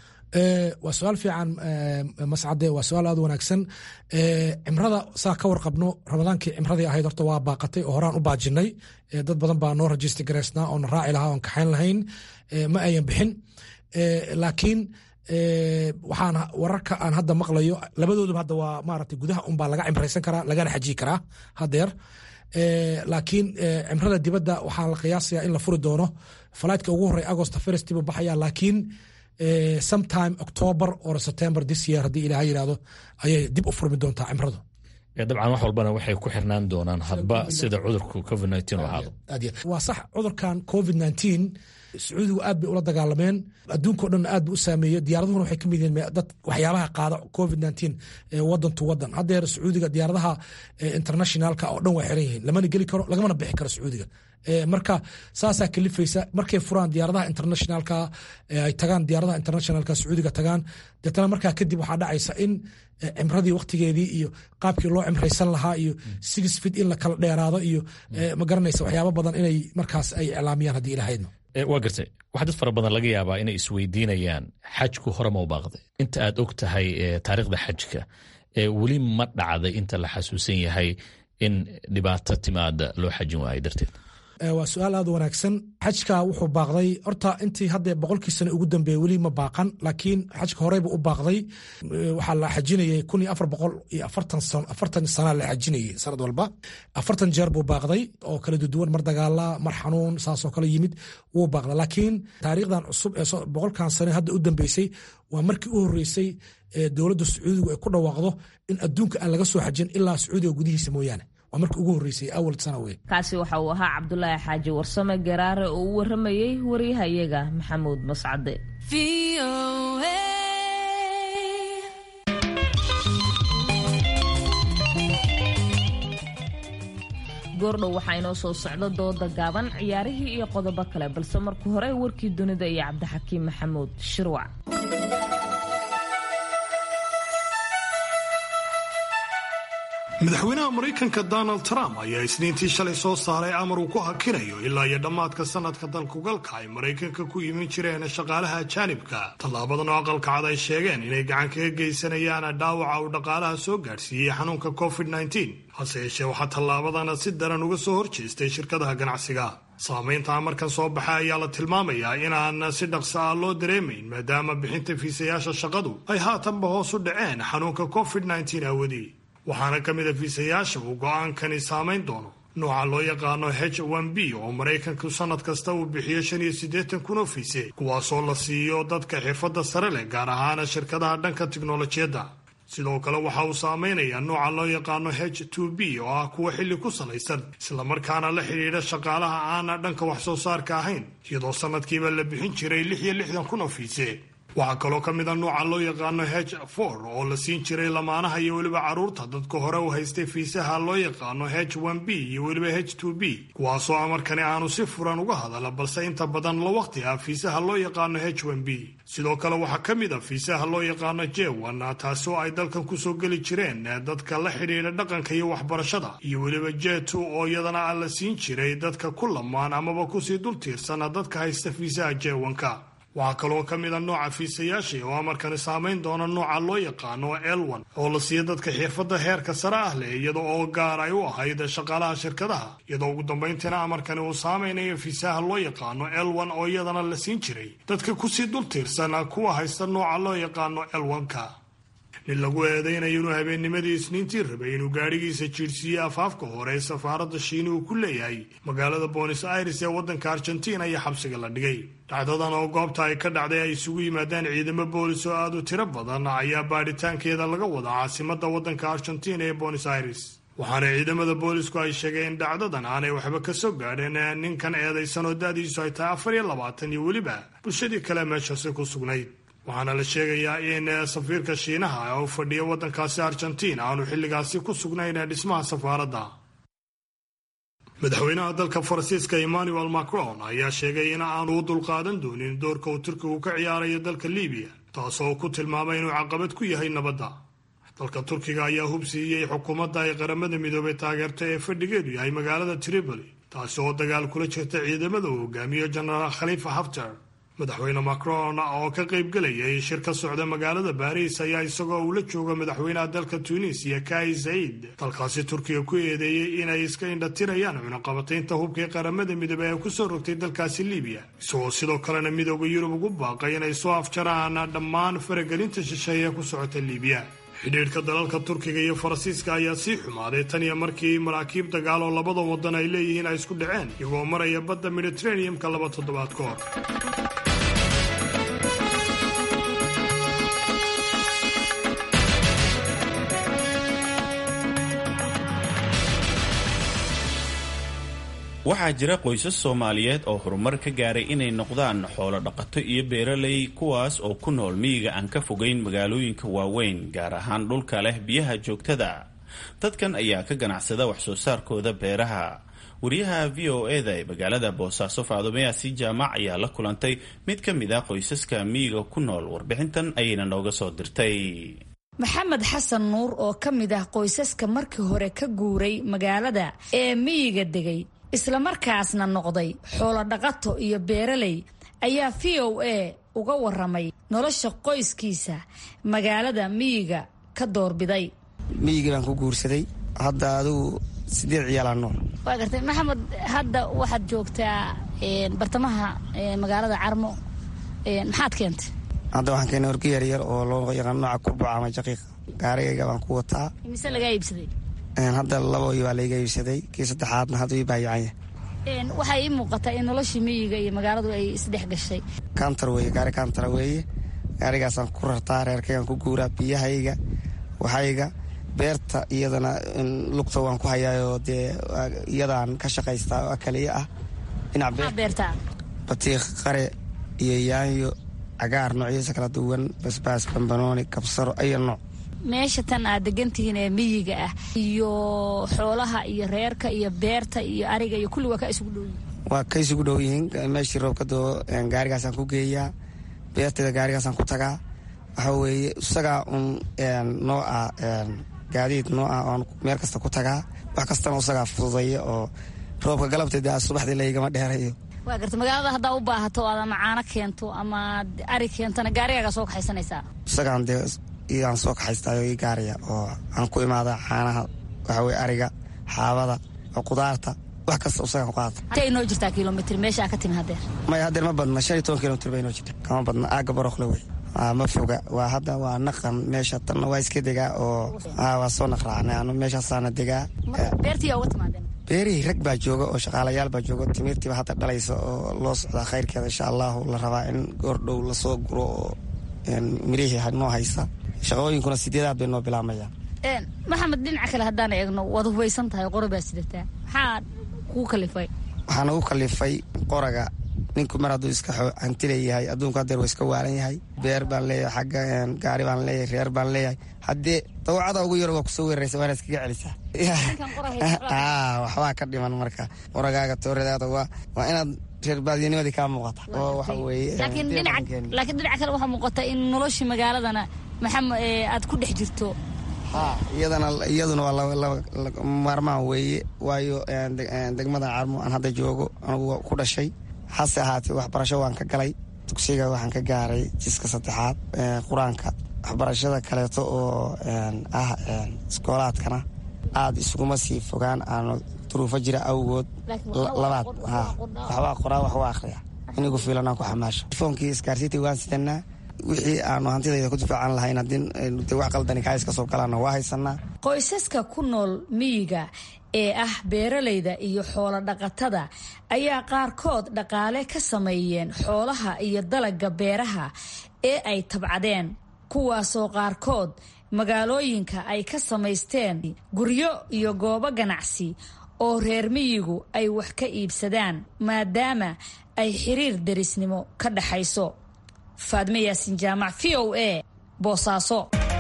waa su-aal fiican mascade waa su-aal aad wanaagsan cimrada saa ka warqabno ramadaankii cimradii ahayd horta waa baaqatay oo horaan u baajinay dad badan baa noo rajista garaysnaa oona raaci lahaa oon kaxayn lahayn ma ayan bixin laakiin waxaan wararka aan hadda maqlayo labadooduba hadda waa maaragtay gudaha unbaa laga cimraysan karaa lagana xajiyi karaa hadeer laakiin cimrada dibadda waxaa la qiyaasayaa in la furi doono falaytka ugu horey agost first buu baxaya laakiin sometime october or september this year haddii ilaha yidhahdo ayay dib u furmi doontaa cimradu dabcan wax walbana waxay ku xirnaan doonaan hadba sida cudurku covid u ahaado waa sax cudurkan covid sacuudigu aad bay ula dagaalameen adduunkao dhan aad bu u saameeyey diyaaraduhuna waxay ka mid yihiin dad waxyaabaha qaada covid wadan to wadan haddeer sacuudiga diyaaradaha internationalka oo dhan waa xiran yihiin lamana geli karo lagamana bixi karo sacuudiga marka saasaa kalifaysa markay furaan diyaaradaha internationalka ay tagaan diyaaradaha internationalka sacuudiga tagaan deetana markaa kadib waxaa dhacaysa in cimradii waktigeedii iyo qaabkii loo cimraysan lahaa iyo six fit in la kala dheeraado iyo ma garanaysa waxyaaba badan inay markaas ay iclaamiyaan haddii ilahaydno waa gartay waxaa dad fara badan laga yaabaa inay isweydiinayaan xajku hore ma u baaqday inta aad og tahay taariikhda xajka weli ma dhacday inta la xasuusan yahay in dhibaato timaada loo xajin waayo darteed waa su-aal aad wanaagsan xajka wuxuu baaqday horta intii hadda boqolkii sano ugu dambeeyey weli ma baaqan laakiin xajka horeyba u baaqday waxaa la xajinayay kun iyo afar boqol iyo afartan sana la xajinayay sanad walba afartan jeer buu baaqday oo kala duduwan mar dagaala mar xanuun saasoo kale yimid wuu baaqda laakiin taariikhdan cusub ee boqolkan sane hadda u dambeysay waa markii u horeysay dowladda sacuudigu ay ku dhawaaqdo in adduunka aan laga soo xajin ilaa sacuudiga gudihiisa mooyaane waa markii ugu horreysay awal sana wey kaasi waxa uu ahaa cabdulaahi xaaji warsame garaare oo u waramayey waryahayaga maxamuud mascade goordhow waxaa inoo soo socda dooda gaaban ciyaarihii iyo qodobo kale balse marka hore warkii dunida iyo cabdixakiim maxamuud shirwac madaxweynaha maraykanka donald trump ayaa isniintii shalay soo saaray amar uu ku hakinayo ilaa iyo dhammaadka sanadka dalkugalka ay maraykanka ku imin jireen shaqaalaha ajaanibka tallaabadan oo aqalka cad ay sheegeen inay gacan kaga geysanayaan dhaawaca uu dhaqaalaha soo gaadhsiiyey xanuunka covid hase yeeshee waxaa tallaabadana si daran uga soo horjeestay shirkadaha ganacsiga saamaynta amarkan soo baxay ayaa la tilmaamayaa inaan si dhaqso ah loo dareemayn maadaama bixinta fiisayaasha shaqadu ay haatanba hoos u dhaceen xanuunka covid awadii waxaana ka mid a fiisayaasha uu go-aankani saamayn doono nooca loo yaqaano h b oo maraykanku sannad kasta uu bixiyo shan iyo siddeetan kun oo fiise kuwaasoo la siiyo dadka xirfadda sare leh gaar ahaana shirkadaha dhanka tiknolojiyadda sidoo kale waxa uu saameynayaa nooca loo yaqaano h b oo ah kuwa xilli ku salaysan islamarkaana la xidhiidha shaqaalaha aana dhanka wax soo saarka ahayn iyadoo sanadkiiba la bixin jiray lix iyo lixdan kun oo fiise waxaa kaloo ka mid a nooca loo yaqaano h for oo la siin jiray lamaanaha iyo weliba carruurta dadka hore u haystay fiisaha loo yaqaano h b iyo weliba h b kuwaasoo amarkani aanu si furan uga hadala balse inta badan la waqti ah fiisaha loo yaqaano h b sidoo kale waxaa ka mid a fiisaha loo yaqaano jewan taasi oo ay dalkan kusoo geli jireen dadka la xidhiidha dhaqanka iyo waxbarashada iyo weliba jetu oo iyadana a la siin jiray dadka ku lamaan amaba kusii dul tiirsana dadka haysta fiisaha jewanka waxaa kaloo ka mid a nooca fiisayaashii oo amarkani saamayn doona nooca loo yaqaano elwan oo la siiya dadka xirfadda heerka sare ah leh iyada oo gaar ay u ahayd shaqaalaha shirkadaha iyadoo ugu dambayntiina amarkani uu saamaynayo fiisaha loo yaqaano elwan oo iyadana la siin jiray dadka kusii dul tiirsan kuwa haysta nooca loo yaqaano elwanka nin lagu eedaynayo inuu habeennimadii isniintii rabay inuu gaadhigiisa jiirsiiyey afaafka hore ee safaaradda shiini uu ku leeyahay magaalada bonis aires ee waddanka argentina iyo xabsiga la dhigay dhacdadan oo goobta ay ka dhacday ay isugu yimaadeen ciidamo boolis oo aad u tiro badan ayaa baadhitaankeeda laga wadaa caasimadda waddanka argentina ee bonis aires waxaana ciidamada boolisku ay sheegeen in dhacdadan aanay waxba ka soo gaadheen ninkan eedaysan oo da-diisu ay tahay afar iyo labaatan iyo weliba bulshadii kale meeshaasi ku sugnayd waxaana la sheegayaa in safiirka shiinaha oo u fadhiya waddankaasi argentiin aanu xilligaasi ku sugnayn dhismaha safaaradda madaxweynaha dalka faransiiska emmanuel macron ayaa sheegay in aanu u dulqaadan doonin doorka uu turkigu ka ciyaarayo dalka libiya taasoo ku tilmaamay inuu caqabad ku yahay nabadda dalka turkiga ayaa hubsiiyey xukuumadda ay qaramada midoobay taageerto ee fadhigeedu yahay magaalada tripoli taasi oo dagaal kula jirta ciidamada uu hogaamiyo jenaraal khalifa haftar madaxweyne macron oo ka qaybgelayay shir ka socda magaalada baariis ayaa isagoo uu la jooga madaxweynaha dalka tunisiya kai zaid dalkaasi turkiga ku eedeeyey inay iska indhatirayaan cunaqabataynta hubkii qaramada midoobey ee kusoo rogtay dalkaasi libiya isagoo sidoo kalena midooda yurub ugu baaqay inay soo afjaraan dhammaan faragelinta shisheeye ku socota libiya xidhiidhka dalalka turkiga iyo faransiiska ayaa sii xumaaday tan iyo markii maraakiib dagaal oo labada waddan ay leeyihiin ay isku dhaceen iyagoo maraya badda mediteraneum-ka laba toddobaad ka hor waxaa jira qoysas soomaaliyeed oo horumar ka gaaray inay noqdaan xoolo dhaqato iyo beeraley kuwaas oo ku nool miyiga aan ka fogeyn magaalooyinka waaweyn gaar ahaan dhulka leh biyaha joogtada dadkan ayaa ka ganacsada wax soo saarkooda beeraha wariyaha v o eda ee magaalada boosaaso faadumeyaasi jaamac ayaa la kulantay mid ka mid ah qoysaska miyiga ku nool warbixintan ayayna nooga soo dirtay maxamed xasan nuur oo ka mid ah qoysaska markii hore ka guuray magaalada ee miyiga degay islamarkaasna noqday xoolo dhaqato iyo beeraley ayaa v o a uga waramay nolosha qoyskiisa magaalada miyiga ka doorbiday miyigii baan ku guursaday hadda adigu sideed ciyaalaa nool waa gartay maxamed hadda waxaad joogtaa bartamaha magaalada carmo maxaad keentay hadda waxaan keenay horga yaryar oo loo yaqaan nooca kurbaca ama jaqiiq gaarigayga baan ku wataa mise lagaa iibsaday hadda laboi baa layga iibsaday kii saddexaadna hadda ii baayacanya waxaa ii muuqataa in noloshii miyiga iyo magaaladu ay isdhex gashay kantar weye gaari kantara weeye gaarigaasaan ku rartaa reerkaygaan ku guuraa biyahayga waxayga beerta iyadana lugta waan ku hayaayoo dee iyadaan ka shaqaystaa oo kaliya ah dhinac beertaa batiiq qare iyo yaanyo cagaar noocyadiisa kala duwan basbaas bambanooni kabsaro ayo nooc meesha tan aad degantihiin ee miyiga ah iyo xoolaha iyo reerka iyo beerta iyo ariga iyo kulli waa ka isugu dhow yihiin waa ka isugu dhow yihiin meeshii roobka doo gaarigaasaan ku geeyaa beerteeda gaarigaasaan ku tagaa waxa weeye isagaa un noo ah gaadiid noo ah oon meel kasta ku tagaa wax kastana isagaa fududeeya oo roobka galabteeda subaxdii laygama dheerayo waa garta magaalada haddaa u baahato aad ama caano keento ama ari keentana gaarigaaga soo kaxaysanaysaa isagaan dee iyaan soo kaxaystaayo ii gaariya oo aan ku imaada caanaha waxa weye ariga xaabada oo qudaarta wax kasta isagaan ku qaata intay inoo jirtaa kilomitr meeshaa ka timi hadeer maya hadeer ma badna shan iyo toban kilomitr bay inoo jirta kama badna aaga barokle wey ma foga waa hadda waa naqan meesha tanna waa iska degaa oo waa soo naqraacnay anu meeshaasaana degaa beertiyaa uga timaadeen beerihii rag baa jooga oo shaqaalayaal baa jooga timirtiiba hadda dhalaysa oo loo socdaa khayrkeeda insha allahu la rabaa in goordhow lasoo guro oo mirihii noo haysa shaqooyinkuna sideedaad bay noo bilaamayaan maxamed dhinaca kale haddaan eegno waad hubaysan tahay qora baa sidataa maxaa kuu kalifay waxaa nagu kalifay qoraga ninku mar hadduu iska hanti leeyahay adduunku hadeer waa iska waalan yahay beer baan leeyahay xagga gaari baan leeyahay reer baan leeyahay haddee dawacada ugu yaro waa kusoo weeraraysa waana iskaga celisaa waxbaa ka dhiman marka qoragaaga tooradaada waa waa inaad reer baadiyanimadii kaa muuqata oo waxa weeye laakiin dhinaca kale waxaa muuqata in noloshii magaaladana maxam aad ku dhex jirto iyadana iyaduna waa maarmaan weeye waayo degmada carmo aan hadda joogo anugu ku dhashay hase ahaatee waxbarasho waan ka galay dugsiga waxaan ka gaaray jiska saddexaad qur-aanka waxbarashada kaleeto oo ah iskoolaadkana aada isuguma sii fogaan aanu duruufo jira awgood labaad waxbaa qoraa waxbaa akhriya inigu fiilanaan ku xamaasho telefoonkii isgaarsiintii waan sidanaa wixii aanu hantidayda ku difaacan lahayn haddii de wax qaldani kaa iska soo galaana waa haysanaa qoysaska ku nool miyiga ee ah beeralayda iyo xoolo dhaqatada ayaa qaarkood dhaqaale ka sameeyeen xoolaha iyo dalagga beeraha ee ay tabcadeen kuwaasoo qaarkood magaalooyinka ay ka samaysteen guryo iyo goobo ganacsi oo reer miyigu ay wax ka iibsadaan maadaama ay xiriir derisnimo ka dhaxayso faadme yaasin jaamac v o a boosaaso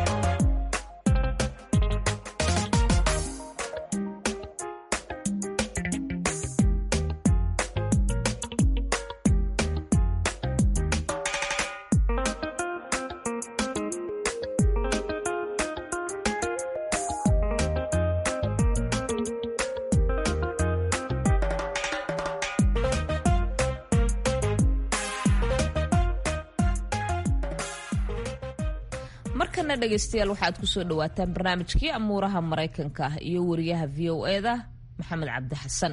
markana dhegaystayaal waxaad kusoo dhawaataan barnaamijkii amuuraha maraykanka ah iyo wariyaha v o e da maxamed cabdi xasan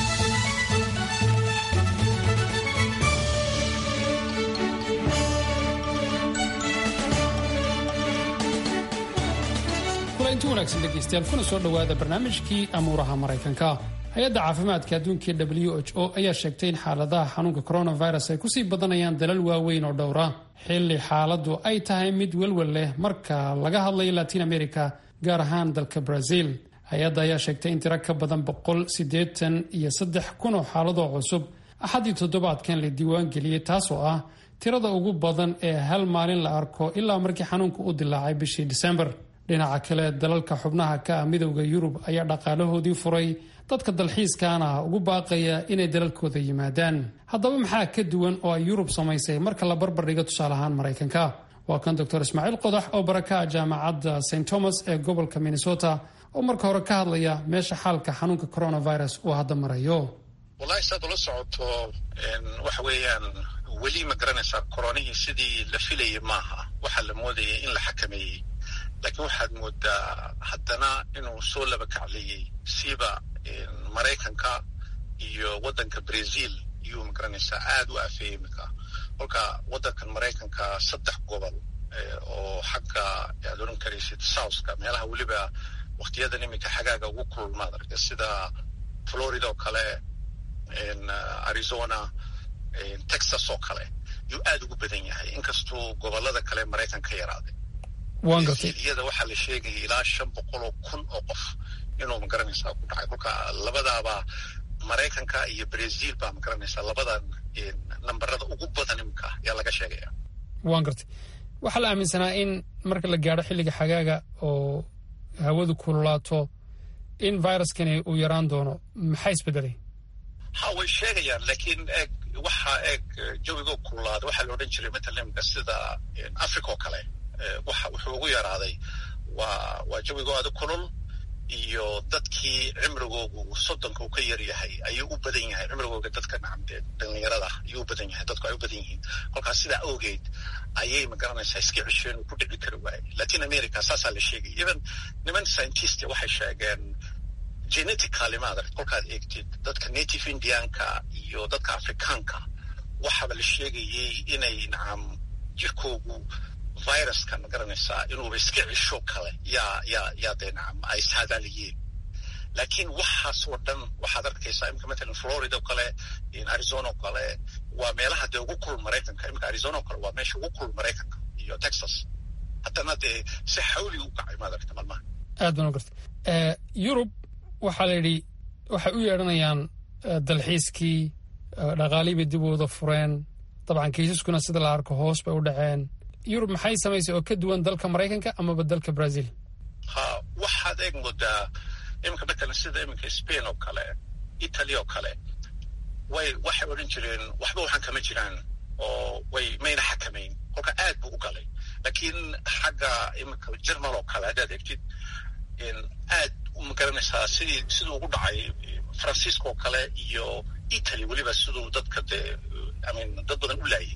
kulanti wanaagsan dhegaystayaal kuna soo dhowaada barnaamijkii amuuraha maraykanka hay-adda caafimaadka adduunka w h o ayaa sheegtay in xaaladaha xanuunka coronavirus ay kusii badanayaan dalal waaweyn oo dhowra xilli xaaladdu ay tahay mid welwel leh marka laga hadlayo latiin america gaar ahaan dalka brazil hay-adda ayaa sheegtay in tiro ka badan boqol siddeetan iyo saddex kun oo xaaladoo cusub axaddii toddobaadkan la diiwaangeliyey taasoo ah tirada ugu badan ee hal maalin la arko ilaa markii xanuunku u dilaacay bishii disembar dhinaca kale dalalka xubnaha ka ah midowda yurub ayaa dhaqaalahoodii furay dadka dalxiiskaana ugu baaqaya inay dalalkooda yimaadaan haddaba maxaa ka duwan oo ay yurub samaysay marka la barbardhigo tusaale ahaan maraykanka waa kan doctor ismaaciil qodax oo baraka jaamacadda st thomas ee gobolka minnesota oo marka hore ka hadlaya meesha xaalka xanuunka coronavirus uu hadda marayo wallahi saad ula socoto waxa weeyaan weli ma garanaysaa koronihii sidii la filayay maaha waxaa la moodayay in la xakameeyey laakiin waxaad moodaa haddana inuu soo laba kacleeyey siiba maraykanka iyo waddanka brazil iyuu magaranaysaa aada u afeeyey iminka kolka waddankan maraykanka saddex gobol oo xagga aad oran karaysid southka meelaha weliba waktiyadan iminka xagaaga ugu kulmaad arka sida florida oo kale arizona texas oo kale yuu aada ugu badan yahay inkastuu gobolada kale maraykan ka yaraaday waan gartay iyada waxaa la sheegaya ilaa shan boqol oo kun oo qof inuu magaranaysaa ku dhacay kolka labadaaba maraykanka iyo brazil baa magaranaysaa labadan nambarada ugu badan iminka ayaa laga sheegaya waan gartay waxaa la aaminsanaa in marka la gaadho xilliga xagaaga oo hawadu kululaato in viruskani uu yaraan doono maxaa isbedelay ha way sheegayaan laakiin eeg waxa eeg jawigo kululaada waxaa la odhan jiray matalimka sida africa oo kale waxa wuxuu ugu yaraaday waa waa jawigo aada kulul iyo dadkii cimrigoogu soddonka uu ka yar yahay ayuu u badan yahay cimrigooga dadka nacamdee dhalinyarada ayuu u badan yahay dadku ay u badan yihiin kolkaas sidaa awgeed ayay magaranaysaa iska cesheen uu ku dhici kari waayey latin america saasaa la sheegay even niman scientist waxay sheegeen genetically maadart kolkaad eegtid dadka native indianka iyo dadka afrikaanka waxaaba la sheegayey inay nacam jirkoogu viruska ma garanaysaa inuuba iska cisho kale yaa yaa yaa dee nacam ay saadaaliyeen laakiin waxaas oo dhan waxaad arkaysaa imika matalan florida oo kale arizona oo kale waa meelaha dee ugu kulul maraykanka imika arizona oo kale waa meesha ugu kulul maraykanka iyo texas haddana dee si xawli u kacay maad aragta malmaha aad baan u gartay yurub waxaa la yidhi waxay u yeedhanayaan dalxiiskii dhaqaalihii bay dib u wada fureen dabcan kiisaskuna sida la arko hoos bay u dhaceen yurub maxay samaysay oo ka duwan dalka maraykanka amaba dalka brazil ha waxaad eeg moodaa iminka matalan sida iminka spain oo kale italy oo kale way waxay odhan jireen waxba waxaan kama jiraan oo way mayna xakamayn kolka aad buu u galay laakiin xagga iminka jermal oo kale haddaad eegtid aad ma garanaysaa sidii siduu ugu dhacay faransiiska oo kale iyo italy weliba siduu dadka dee imean dad badan u laayay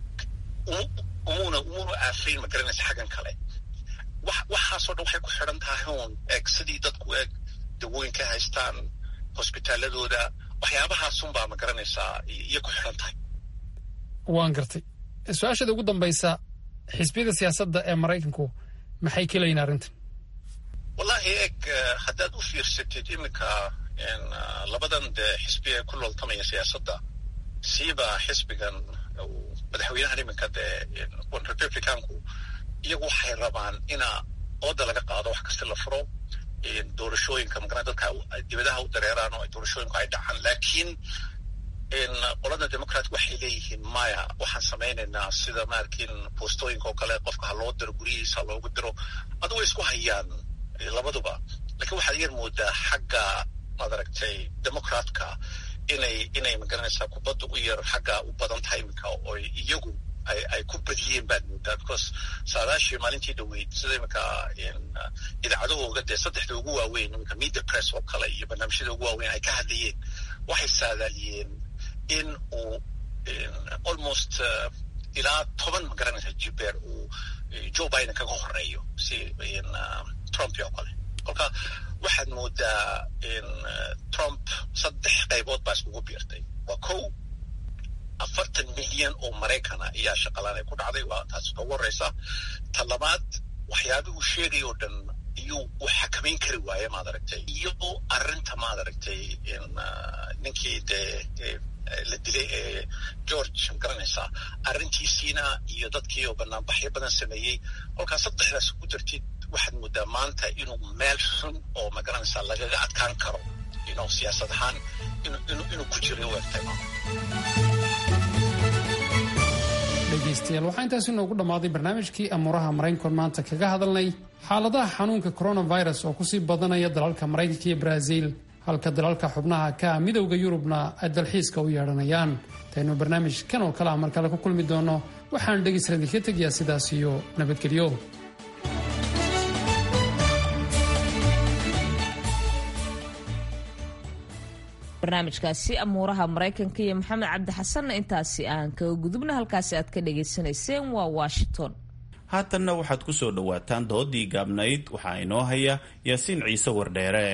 umuna umuna aafayn ma garanaysa xaggan kale wax waxaasoo dhan waxay ku xidhan tahay uun eeg sidii dadku eeg dawooyinka haystaan hosbitaaladooda waxyaabahaasunbaa ma garanaysaa iyo ku xidhan tahay waan gartay su-aashada ugu dambaysa xisbiyada siyaasadda ee maraykanku maxay ka leeyihin arrintan wallahi eeg haddaad u fiirsatid iminka labadan dee xisbi ee ku looltamaya siyaasadda siiba xisbigan madaxweynahan iminka dee republicanku iyagu waxay rabaan ina ooda laga qaado wax kasta la furo doorashooyinka magara dadka dibadaha u dareeraan oo doorashooyinku ay dhacaan laakiin qolada democrat waxay leeyihiin maya waxaan samaynaynaa sida maarkin boostooyinka oo kale qofka ha loo diro guryihiisa ha loogu diro adu way isku hayaan labaduba lakiin waxaad yar moodaa xagga maad aragtay democratka inay inay magaranaysaa kubadda u yar xagga u badan tahay iminka oo iyagu ay ay ku badiyeen baad moodaa because saadaashii maalintii dhaweyd sida iminka idaacadahooga dee saddexda ugu waaweyn iminka media press oo kale iyo barnaamijyada ugu waaweyn ay ka hadlayeen waxay saadaaliyeen in uu almost ilaa toban magaranaysa jibeer uu joe biden kaga horeeyo si trump oo kale kolka waxaad moodaa trump saddex qaybood baa iskugu biirtay waa kow afartan milyan oo maraykana ayaa shaqalaan ay ku dhacday waa taas ugu horeysa ta labaad waxyaabihii uu sheegay oo dhan iyuu u xakamayn kari waaye maad aragtay iyo arrinta maad aragtay ninkii dee la dilay ee george magaranaysaa arrintiisiina iyo dadkii oo banaanbaxyo badan sameeyey kolkaas saddexdaas ku dartid waxaad moodaa maanta inuu meel xun oo magaranaysaa lagaga adkaan karo inuu siyaasad ahaan inuu ku jiro u egtay dhegaystayaal waxaa intaasi noogu dhammaaday barnaamijkii amuuraha maraykankoon maanta kaga hadalnay xaaladaha xanuunka coronavirus oo kusii badanaya dalalka maraykanka iyo brazil halka dalalka xubnaha ka midowda yurubna ay dalxiiska u yeedhanayaan intaynu barnaamij kan oo kale a mar kale ku kulmi doono waxaan dhegaysta idinka tegayaa sidaas iyo nabadgelyo barnaamijkaasi amuuraha maraykanka iyo maxamed cabdi xasanna intaasi aan kaga gudubna halkaasi aad ka dhagaysanayseen waa washington haatanna waxaad ku soo dhowaataan doodii gaabnayd waxaa inoo haya yaasiin ciise wardheere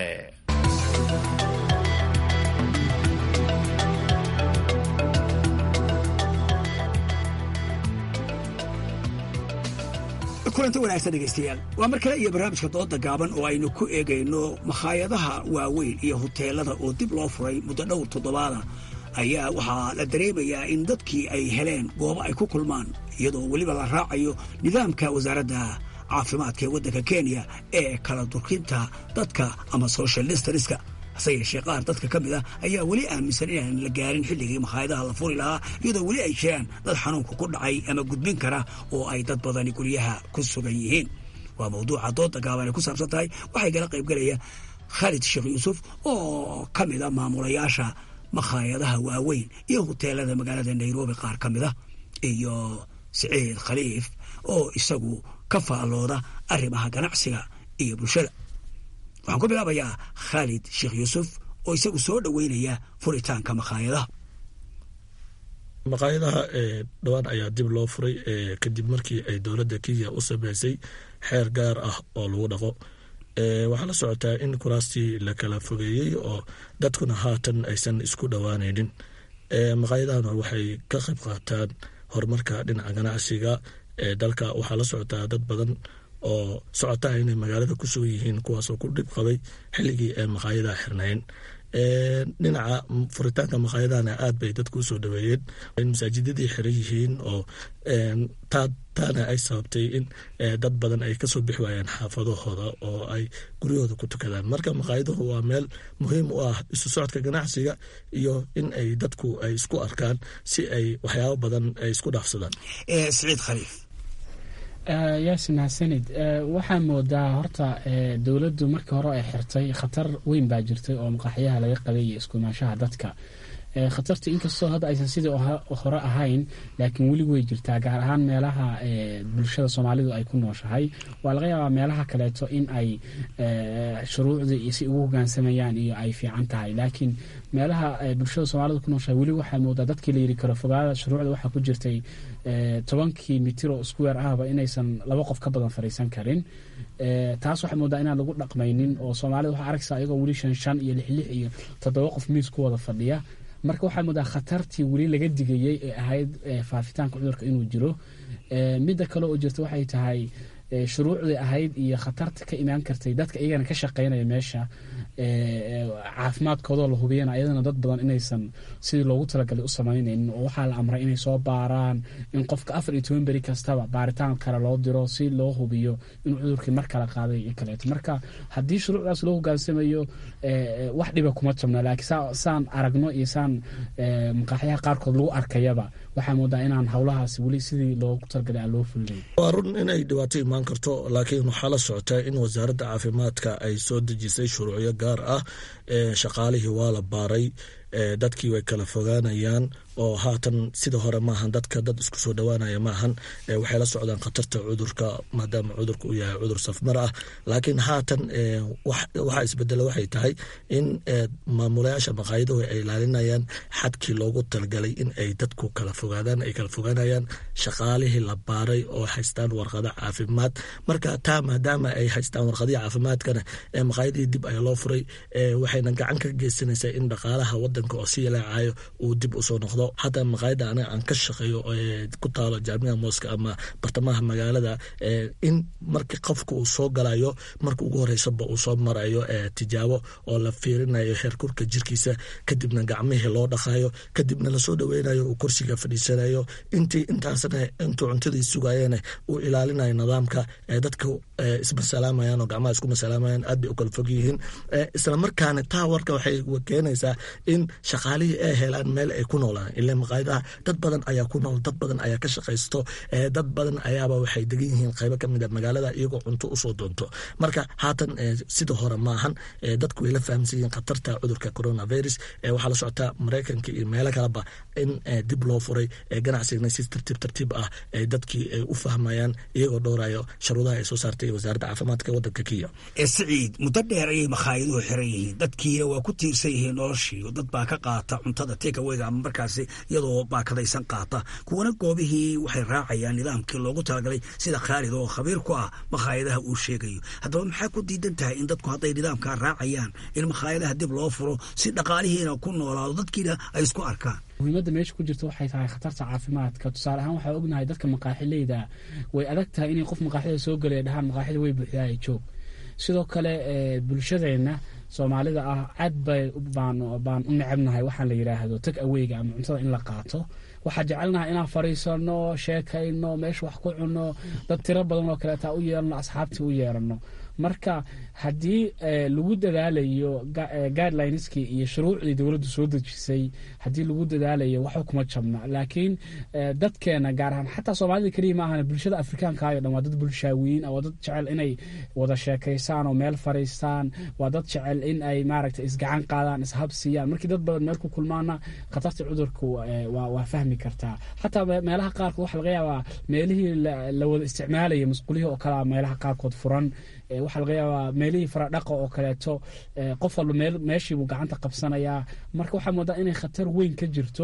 kulanta wanaagsan dhegaystayaal waa mar kale iyo barnaamijka dooda gaaban oo aynu ku eegayno makhaayadaha waaweyn iyo huteelada oo dib loo furay muddo dhowr toddobaada ayaa waxaa la dareemayaa in dadkii ay heleen goobo ay ku kulmaan iyadoo weliba la raacayo nidaamka wasaaradda caafimaadka ee waddanka kenya ee kala durkinta dadka ama social distanska hase yeeshee qaar dadka ka mid ah ayaa weli aaminsan inaan la gaarin xilligii makhaayadaha la furi lahaa iyadoo weli ay jiraan dad xanuunka ku dhacay ama gudbin kara oo ay dad badani guryaha ku sugan yihiin waa mawduuca dooda gaaban ay ku saabsan tahay waxay kala qaybgalaya khaalid sheekh yuusuf oo ka mid a maamulayaasha makhaayadaha waaweyn iyo huteelada magaalada nairobi qaar ka mid ah iyo siciid khaliif oo isagu ka faallooda arrimaha ganacsiga iyo bulshada waxaan ku bilaabayaa khaalid sheekh yuusuf oo isagu soo dhoweynaya furitaanka makhaayadaha maqaayadaha dhowaan ayaa dib loo furay kadib markii ay dowladda kenya u sameysay xeer gaar ah oo lagu dhaqo waxaa la socotaa in kuraastii la kala fogeeyey oo dadkuna haatan aysan isku dhowaanaynin maqaayadahana waxay ka qayb qaataan horumarka dhinaca ganacsiga ee dalka waxaa la socotaa dad badan oo socotaa inay magaalada ku sugan yihiin kuwaasoo ku dhib qabay xilligii ee maqaayadaha xirnayn dhinaca furitaanka maqaayadahana aad bay dadku usoo dhaweeyeen in masaajidadii xiran yihiin oo taana ay sababtay in dad badan ay kasoo bixi waayaan xaafadahooda oo ay guryahooda ku tukadaan marka maqaayaduhu waa meel muhiim u ah isu socodka ganacsiga iyo in ay dadku ay isku arkaan si ay waxyaabo badan ay isku dhaafsadaan siciid khaliif yaasin xasanid waxaa moodaa horta dowladdu markii hore ay xirtay khatar weyn baa jirtay oo maqaaxyaha laga qabay iyo iskuimaanshaha dadka khatarta inkastoo hadda aysan sidii hore ahayn laakiin weli way jirtaa gaar ahaan meelaha bulshada soomaalidu ay ku nooshahay waa laga yaabaa meelaha kaleeto in ay shuruucdii si ugu hogaansamayaan iyo ay fiican tahay laakiin meelaha bulshada soomaalida ku nooshahay weli waxaa moodaa dadkii layiri karo fogaada shuruucda waxaa ku jirtay tobankii mitir oo isku weer ahba inaysan laba qof ka badan fariisan karin taas waxaa moodaa inaan lagu dhaqmaynin oo soomaalida waxaa arkaysaa ayagoo weli shan shan iyo lix lix iyo toddoba qof miis ku wada fadhiya marka waxaa moodaa khatartii weli laga digayey ee ahayd faafitaanka cudurka inuu jiro midda kale oo jirta waxay tahay shuruucdii ahayd iyo khatarta ka imaan kartay dadka iyagana ka shaqeynaya meesha caafimaadkoodoo la hubiyana ayadana dad badan inaysan sidii loogu talagalay u samaynaynin oo waxaa la amray inay soo baaraan in qofka afar iyo toban beri kastaba baaritaan kale loo diro si loo hubiyo inuu cudurkii mar kale qaaday iyo kaleeto marka haddii shuruucdaas loo hogaansamayo wax dhiba kuma jabno laakiin saan aragno iyo saan maqaaxyaha qaarkood lagu arkayaba waxaa moodaa inaan howlahaas weli sidii loogu talagalay aan loo fulinayn waa run inay dhibaato imaan karto laakiin waxaa la socotaa in wasaaradda caafimaadka ay soo dejisay shuruucyo gaar ah shaqaalihii waa la baaray dadkii way kala fogaanayaan oo haatan sida hore maahan dadka dad isku soo dhowaanaya maahan waxay la socdaan khatarta cudurka maadaama cudurka uu yahay cudur safmar ah laakiin haatan waxaa isbedela waxay tahay in maamulayaasha maqaayaduhu ay ilaalinayaan xadkii loogu talagalay in ay dadku kala fogaadaan ay kala fogaanayaan shaqaalihii la baaray oo haystaan warqada caafimaad marka taa maadaama ay haystaan warqadihii caafimaadkana maqaayadihii dib ayaa loo furay waxayna gacan ka geysanaysaa in dhaqaalaha wadanka oo si yalaacayo uu dib usoo noqdo hataa maqaayada aniga aan ka shaqeeyo ku taalo jaamica mooska ama bartamaha magaalada in markii qofka uu soo galayo marka ugu horeysaba uu soo marayo tijaabo oo la fiirinayo heerkurka jirkiisa kadibna gacmihii loo dhaqayo kadibna lasoo dhaweynayo uu kursiga fadhiisanayo intii intaasna intuu cuntadii sugayeen uu ilaalinayo nidaamka dadka ismasalaamayan oo gacmaha isku masalaamayan aad bay u kala fog yihiin islamarkaana taa warka waxay keenaysaa in shaqaalihii ay helaan meel ay ku noolaan ila maqaayadaha dad badan ayaa ku nool dad badan ayaa ka shaqaysto dad badan ayaaba waxay degan yihiin qaybo kamid a magaalada iyagoo cunto usoo doonto marka haatan sida hore maahan dadku way la fahamsan yihiin khatarta cudurka coronavirus waxaa la socotaa maraykanka iyo meelo kaleba in dib loo furay ganacsigana si tartiib tartiib ah dadkii ay u fahmayaan iyagoo dhowrayo sharuudaha ay soo saartay wasaaradda caafimaadka wadanka kenya siciid muddo dheer ayay makaayaduhu xiran yihiin dadkiina waa ku tiirsan yihiin noloshii dad baa ka qaata cuntada tekaweyga ama markaasi iyadoo baakadaysan qaata kuwana goobihii waxay raacayaan nidaamkii loogu talagalay sida khaalid oo khabiir ku ah makhaayadaha uu sheegayo haddaba maxaa ku diidan tahay in dadku hadday nidaamkaa raacayaan in makhaayadaha dib loo furo si dhaqaalihiina ku noolaado dadkiina ay isku arkaan muhiimadda meesha ku jirta waxay tahay khatarta caafimaadka tusaale ahaan waxaa ognahay dadka maqaaxileyda way adag tahay inay qof maqaaxida soo gelaya dhahaan maqaaxida way buuxdaaya joog sidoo kale bulshadeenna soomaalida ah aad bay baan u necebnahay waxaan la yidhaahdo tag aweyga ama cuntada in la qaato waxaa jecelnaha inaan fariisano sheekayno meesha wax ku cunno dad tiro badan oo kaleeta u yeelano asxaabtii u yeerano marka haddii lagu dadaalayo guidelineski iyo shuruucdii dowladdu soo dejisay haddii lagu dadaalayo waxba kuma jabna laakiin dadkeena gaar ahaan xataa soomaalida keliya ma ahan bulshada afrikaanka ayo dhan waa dad bulshaawiyiin waa dad jecel inay wada sheekaysaan oo meel fariistaan waa dad jecel in ay maaragta isgacan qaadaan ishabsiiyaan markii dad badan meel ku kulmaana khatarta cudurka waa fahmi kartaa xataa meelaha qaarkood waxa laga yaabaa meelihii la wada isticmaalaya masquulihii oo kalea meelaha qaarkood furan waxaa laga yaabaa meelihii faradhaqa oo kaleeto qof walba meeshiibuu gacanta qabsanayaa marka waxaa moodaa inay khatar weyn ka jirto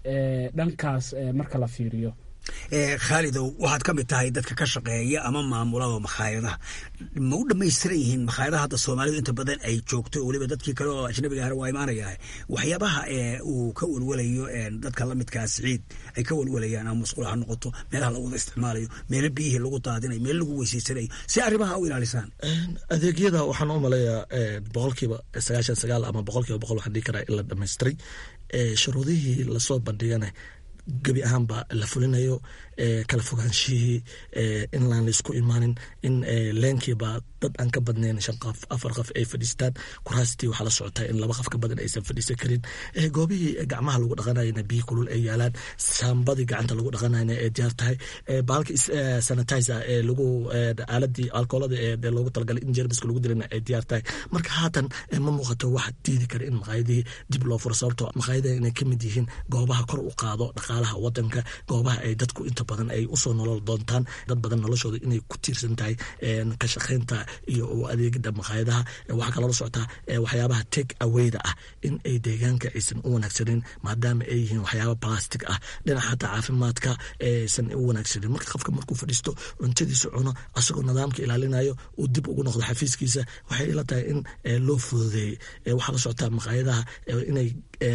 dhankaas marka la fiiriyo khaalidow waxaad ka mid tahay dadka ka shaqeeya ama maamulada makhaayadaha ma u dhamaystiran yihiin makhaayadaha hadda soomaalidu inta badan ay joogto weliba dadkii kale oo ajnabiga ahna waa imaanayaa waxyaabaha uu ka welwelayo dadka lamidkaa siciid ay ka welwelayaan ama masquul ha noqoto meelaha lagu wada isticmaalayo meelo biyihii lagu daadinayo meelo lagu weysaysanayo si arrimaha u ilaalisaan adeegyada waxaan u maleeyaa boqolkiiba sagaashan sagaal ama boqolkiiba boqol waxaan dhihi karaa in la dhamaystiray shuruudihii lasoo bandhigana gebi ahaanba la fulinayo kala fogaanshihii in laan laisku imaanin in leenkiiba dad aan ka badnayn shan qof afar qof ay fadhiistaan kuraastii waxaa la socotaa in laba qof ka badan aysan fadhiisan karin goobihii gacmaha lagu dhaqanayana biyo kulul ay yaalaan saambadii gacanta lagu dhaqanayna ay diyaar tahay baalka sanitizer ee lagu aaladii alkoolada ee loogu talagalay in jermiska lagu dilana ay diyaar tahay marka haatan ma muuqato wax diidi kara in maqaayadihii dib loo furo sababtoo maqaayadaha inay ka mid yihiin goobaha kor u qaado dhaqaalaha wadanka goobaha ay dadku inta badan ay usoo nolol doontaan dad badan noloshooda inay ku tiirsan tahay ka shaqaynta iyo adeegida maqaayadaha waxaa kaloola socotaa waxyaabaha take awayda ah in ay deegaanka aysan u wanaagsanin maadaama ay yihiin waxyaaba plastic ah dhinaca xataa caafimaadka aysan u wanaagsanin marka qofka markuu fadhiisto cuntadiisa cuno asagoo nidaamka ilaalinayo uu dib ugu noqdo xafiiskiisa waxay ila tahay in loo fududeeyey waxaa la socotaa maqaayadaha inay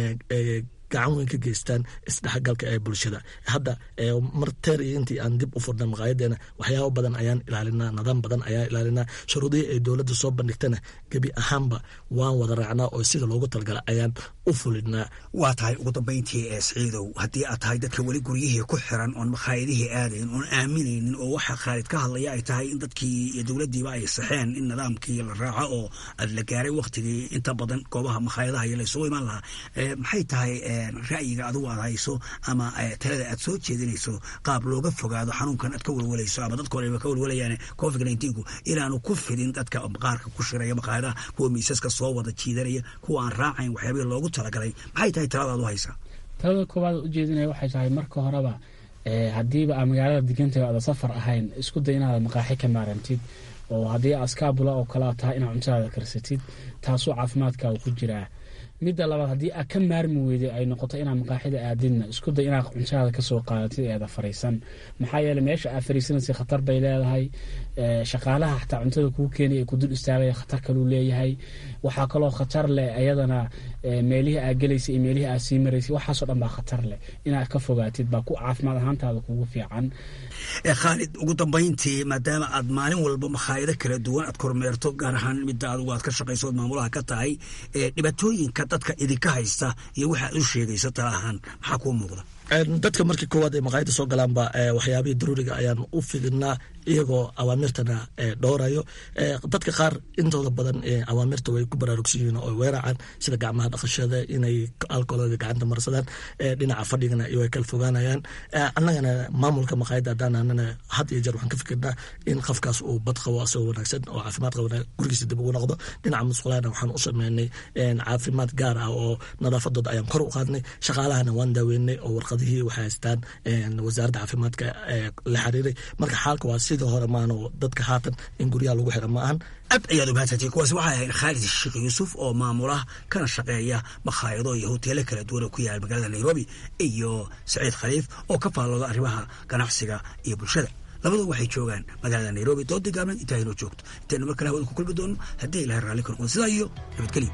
gacan weyn ka geystaan isdhexgalka ee bulshada hadda mar teer iyo intii aan dib u furna maqaayadeena waxyaabo badan ayaan ilaalinaa nidaam badan ayaan ilaalinaa shuruudihii ay dowladda soo bandhigtana gebi ahaanba waan wada raacnaa oo sida loogu talagala ayaan u fulinaa waa tahay ugu dambayntii ee siciidow haddii aad tahay dadka weli guryihii ku xiran oon makhaayadihii aadayn oon aaminaynin oo waxa khaalid ka hadlaya ay tahay in dadkii iyo dowladdiiba ay saxeen in nidaamkii la raaco oo aad la gaaray waktigii inta badan goobaha makhaayadaha iyo laysugu imaan lahaa maxay tahay ra'yiga adigu aad hayso ama talada aad soo jeedinayso qaab looga fogaado xanuunkan aad ka welwalayso ama dadka horeba ka welwalayaan covid nineteenku inaanu ku fidin dadka qaarka ku shiraya maqaayadaha kuwa miisaska soo wada jiidanaya kuwa aan raacayn waxyaabihii loogu talagalay maxay tahay talada aad u haysaa talada koowaad ujeedinaya waxay tahay marka horeba haddiiba aa magaalada degantahay aada safar ahayn isku day inaada maqaaxi ka maarantid oo haddii askaabula oo kalea tahay inaad cuntadaada karsatid taasoo caafimaadkaaga ku jiraa midda labaad haddii aad ka maarmi weyday ay noqoto inaad maqaaxida aadidna isku day inaad cuntadaada kasoo qaadatid eeda fariisan maxaa yeele meesha aad fariisanaysa khatar bay leedahay shaqaalaha xataa cuntada kuu keenay ee kudul istaagaya khatar kaluu leeyahay waxaa kaloo khatar leh ayadana meelihii aad gelaysa iyo meelihii aad sii maraysay waxaasoo dhan baa khatar leh inaad ka fogaatid baa ku caafimaad ahaantaada kugu fiican khaalid ugu dambayntii maadaama aad maalin walba makhaayado kala duwan aad kormeerto gaar ahaan midda adigu aad ka shaqayso ood maamulaha ka tahay dhibaatooyinka dadka idinka haysta iyo waxa aad u sheegayso tala ahaan maxaa kuu muuqda dadka markii koowaad ay maqaayada soo galaanba waxyaabihii daruuriga ayaan u fidinaa iyagoo awaamirtana dhowrayo dadka qaar intooda badan awaamirta way ku baraarugsan yihiin oo weeracaan sida gacmaha dhaqashada inay alkoolada gacanta marsadaan dhinaca fadhigana way kala fogaanayaan annagana maamulka maqaayada haddaananana had iyo jeer waxaan ka fikirnaa in qofkaas uu bad qabo asagoo wanaagsan oo caafimaad qabana gurigiisa dib ugu noqdo dhinaca musqulaana waxaan u sameynay caafimaad gaar ah oo nadaafadooda ayaan kor u qaadnay shaqaalahana waan daaweynay oo warqadihii waxay haystaan wasaaradda caafimaadka la xiriiray marka xaalka waa sidii hore maano dadka haatan in guryaha lagu xira ma ahan aad ayaad umahadsantay kuwaasi waxay ahayd khaalid sheekh yuusuf oo maamula kana shaqeeya makhaayado iyo hoteelo kala duwan oo ku yaala magaalada nairobi iyo saciid khaliif oo ka faallooda arrimaha ganacsiga iyo bulshada labadu waxay joogaan magaalada nairobi doodii gaabneed intaa inoo joogto intaynu mar kale hawada ku kulmi doono haddii ilahay raalli ka noqon sidaa iyo nabadgelyo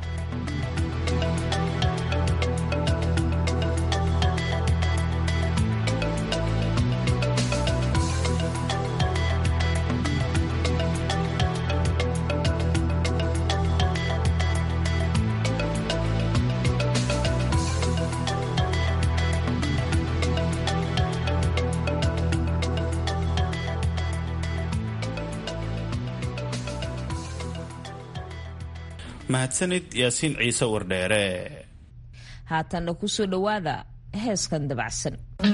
mahadsanid yaasiin ciise wardheere haatanna kusoo dhowaada heeskan dabacsan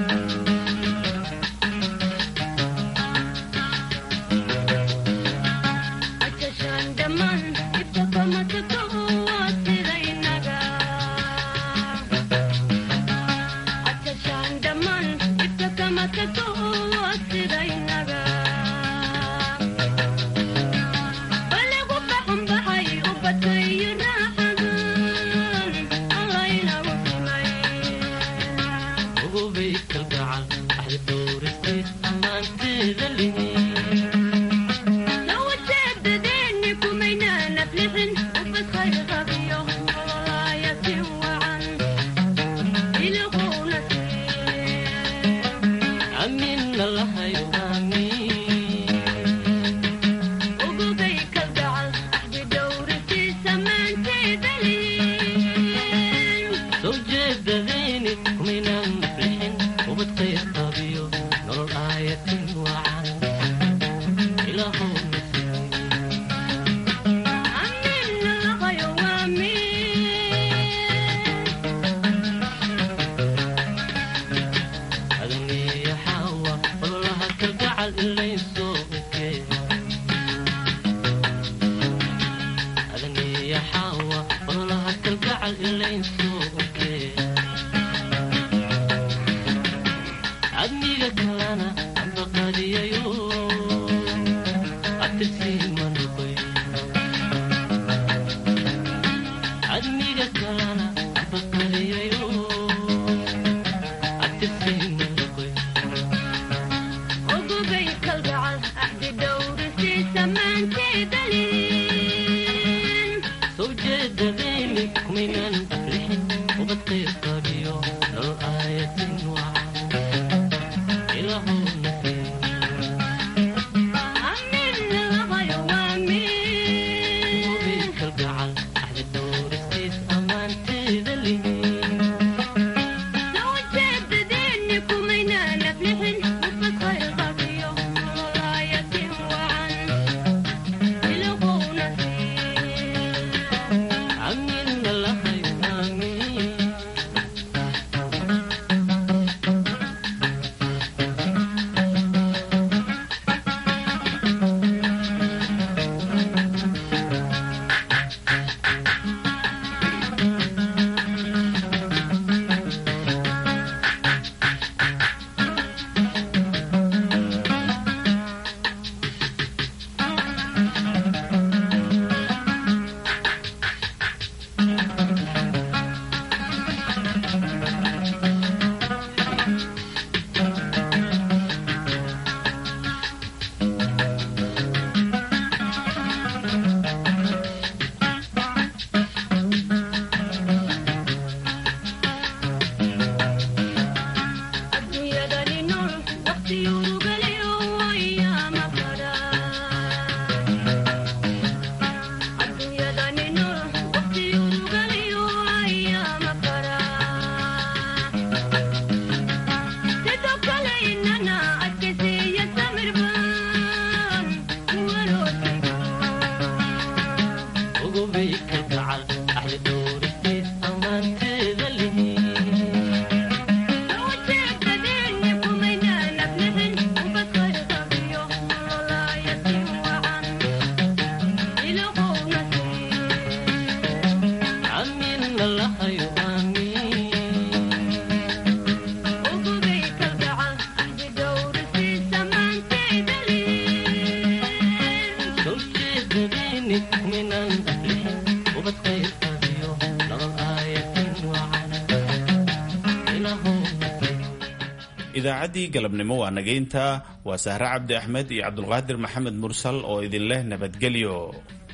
idaacaddii galabnimo waa nageynta waa sahre cabdi axmed iyo cabdulqaadir maxamed mursal oo idin leh nabadgelyo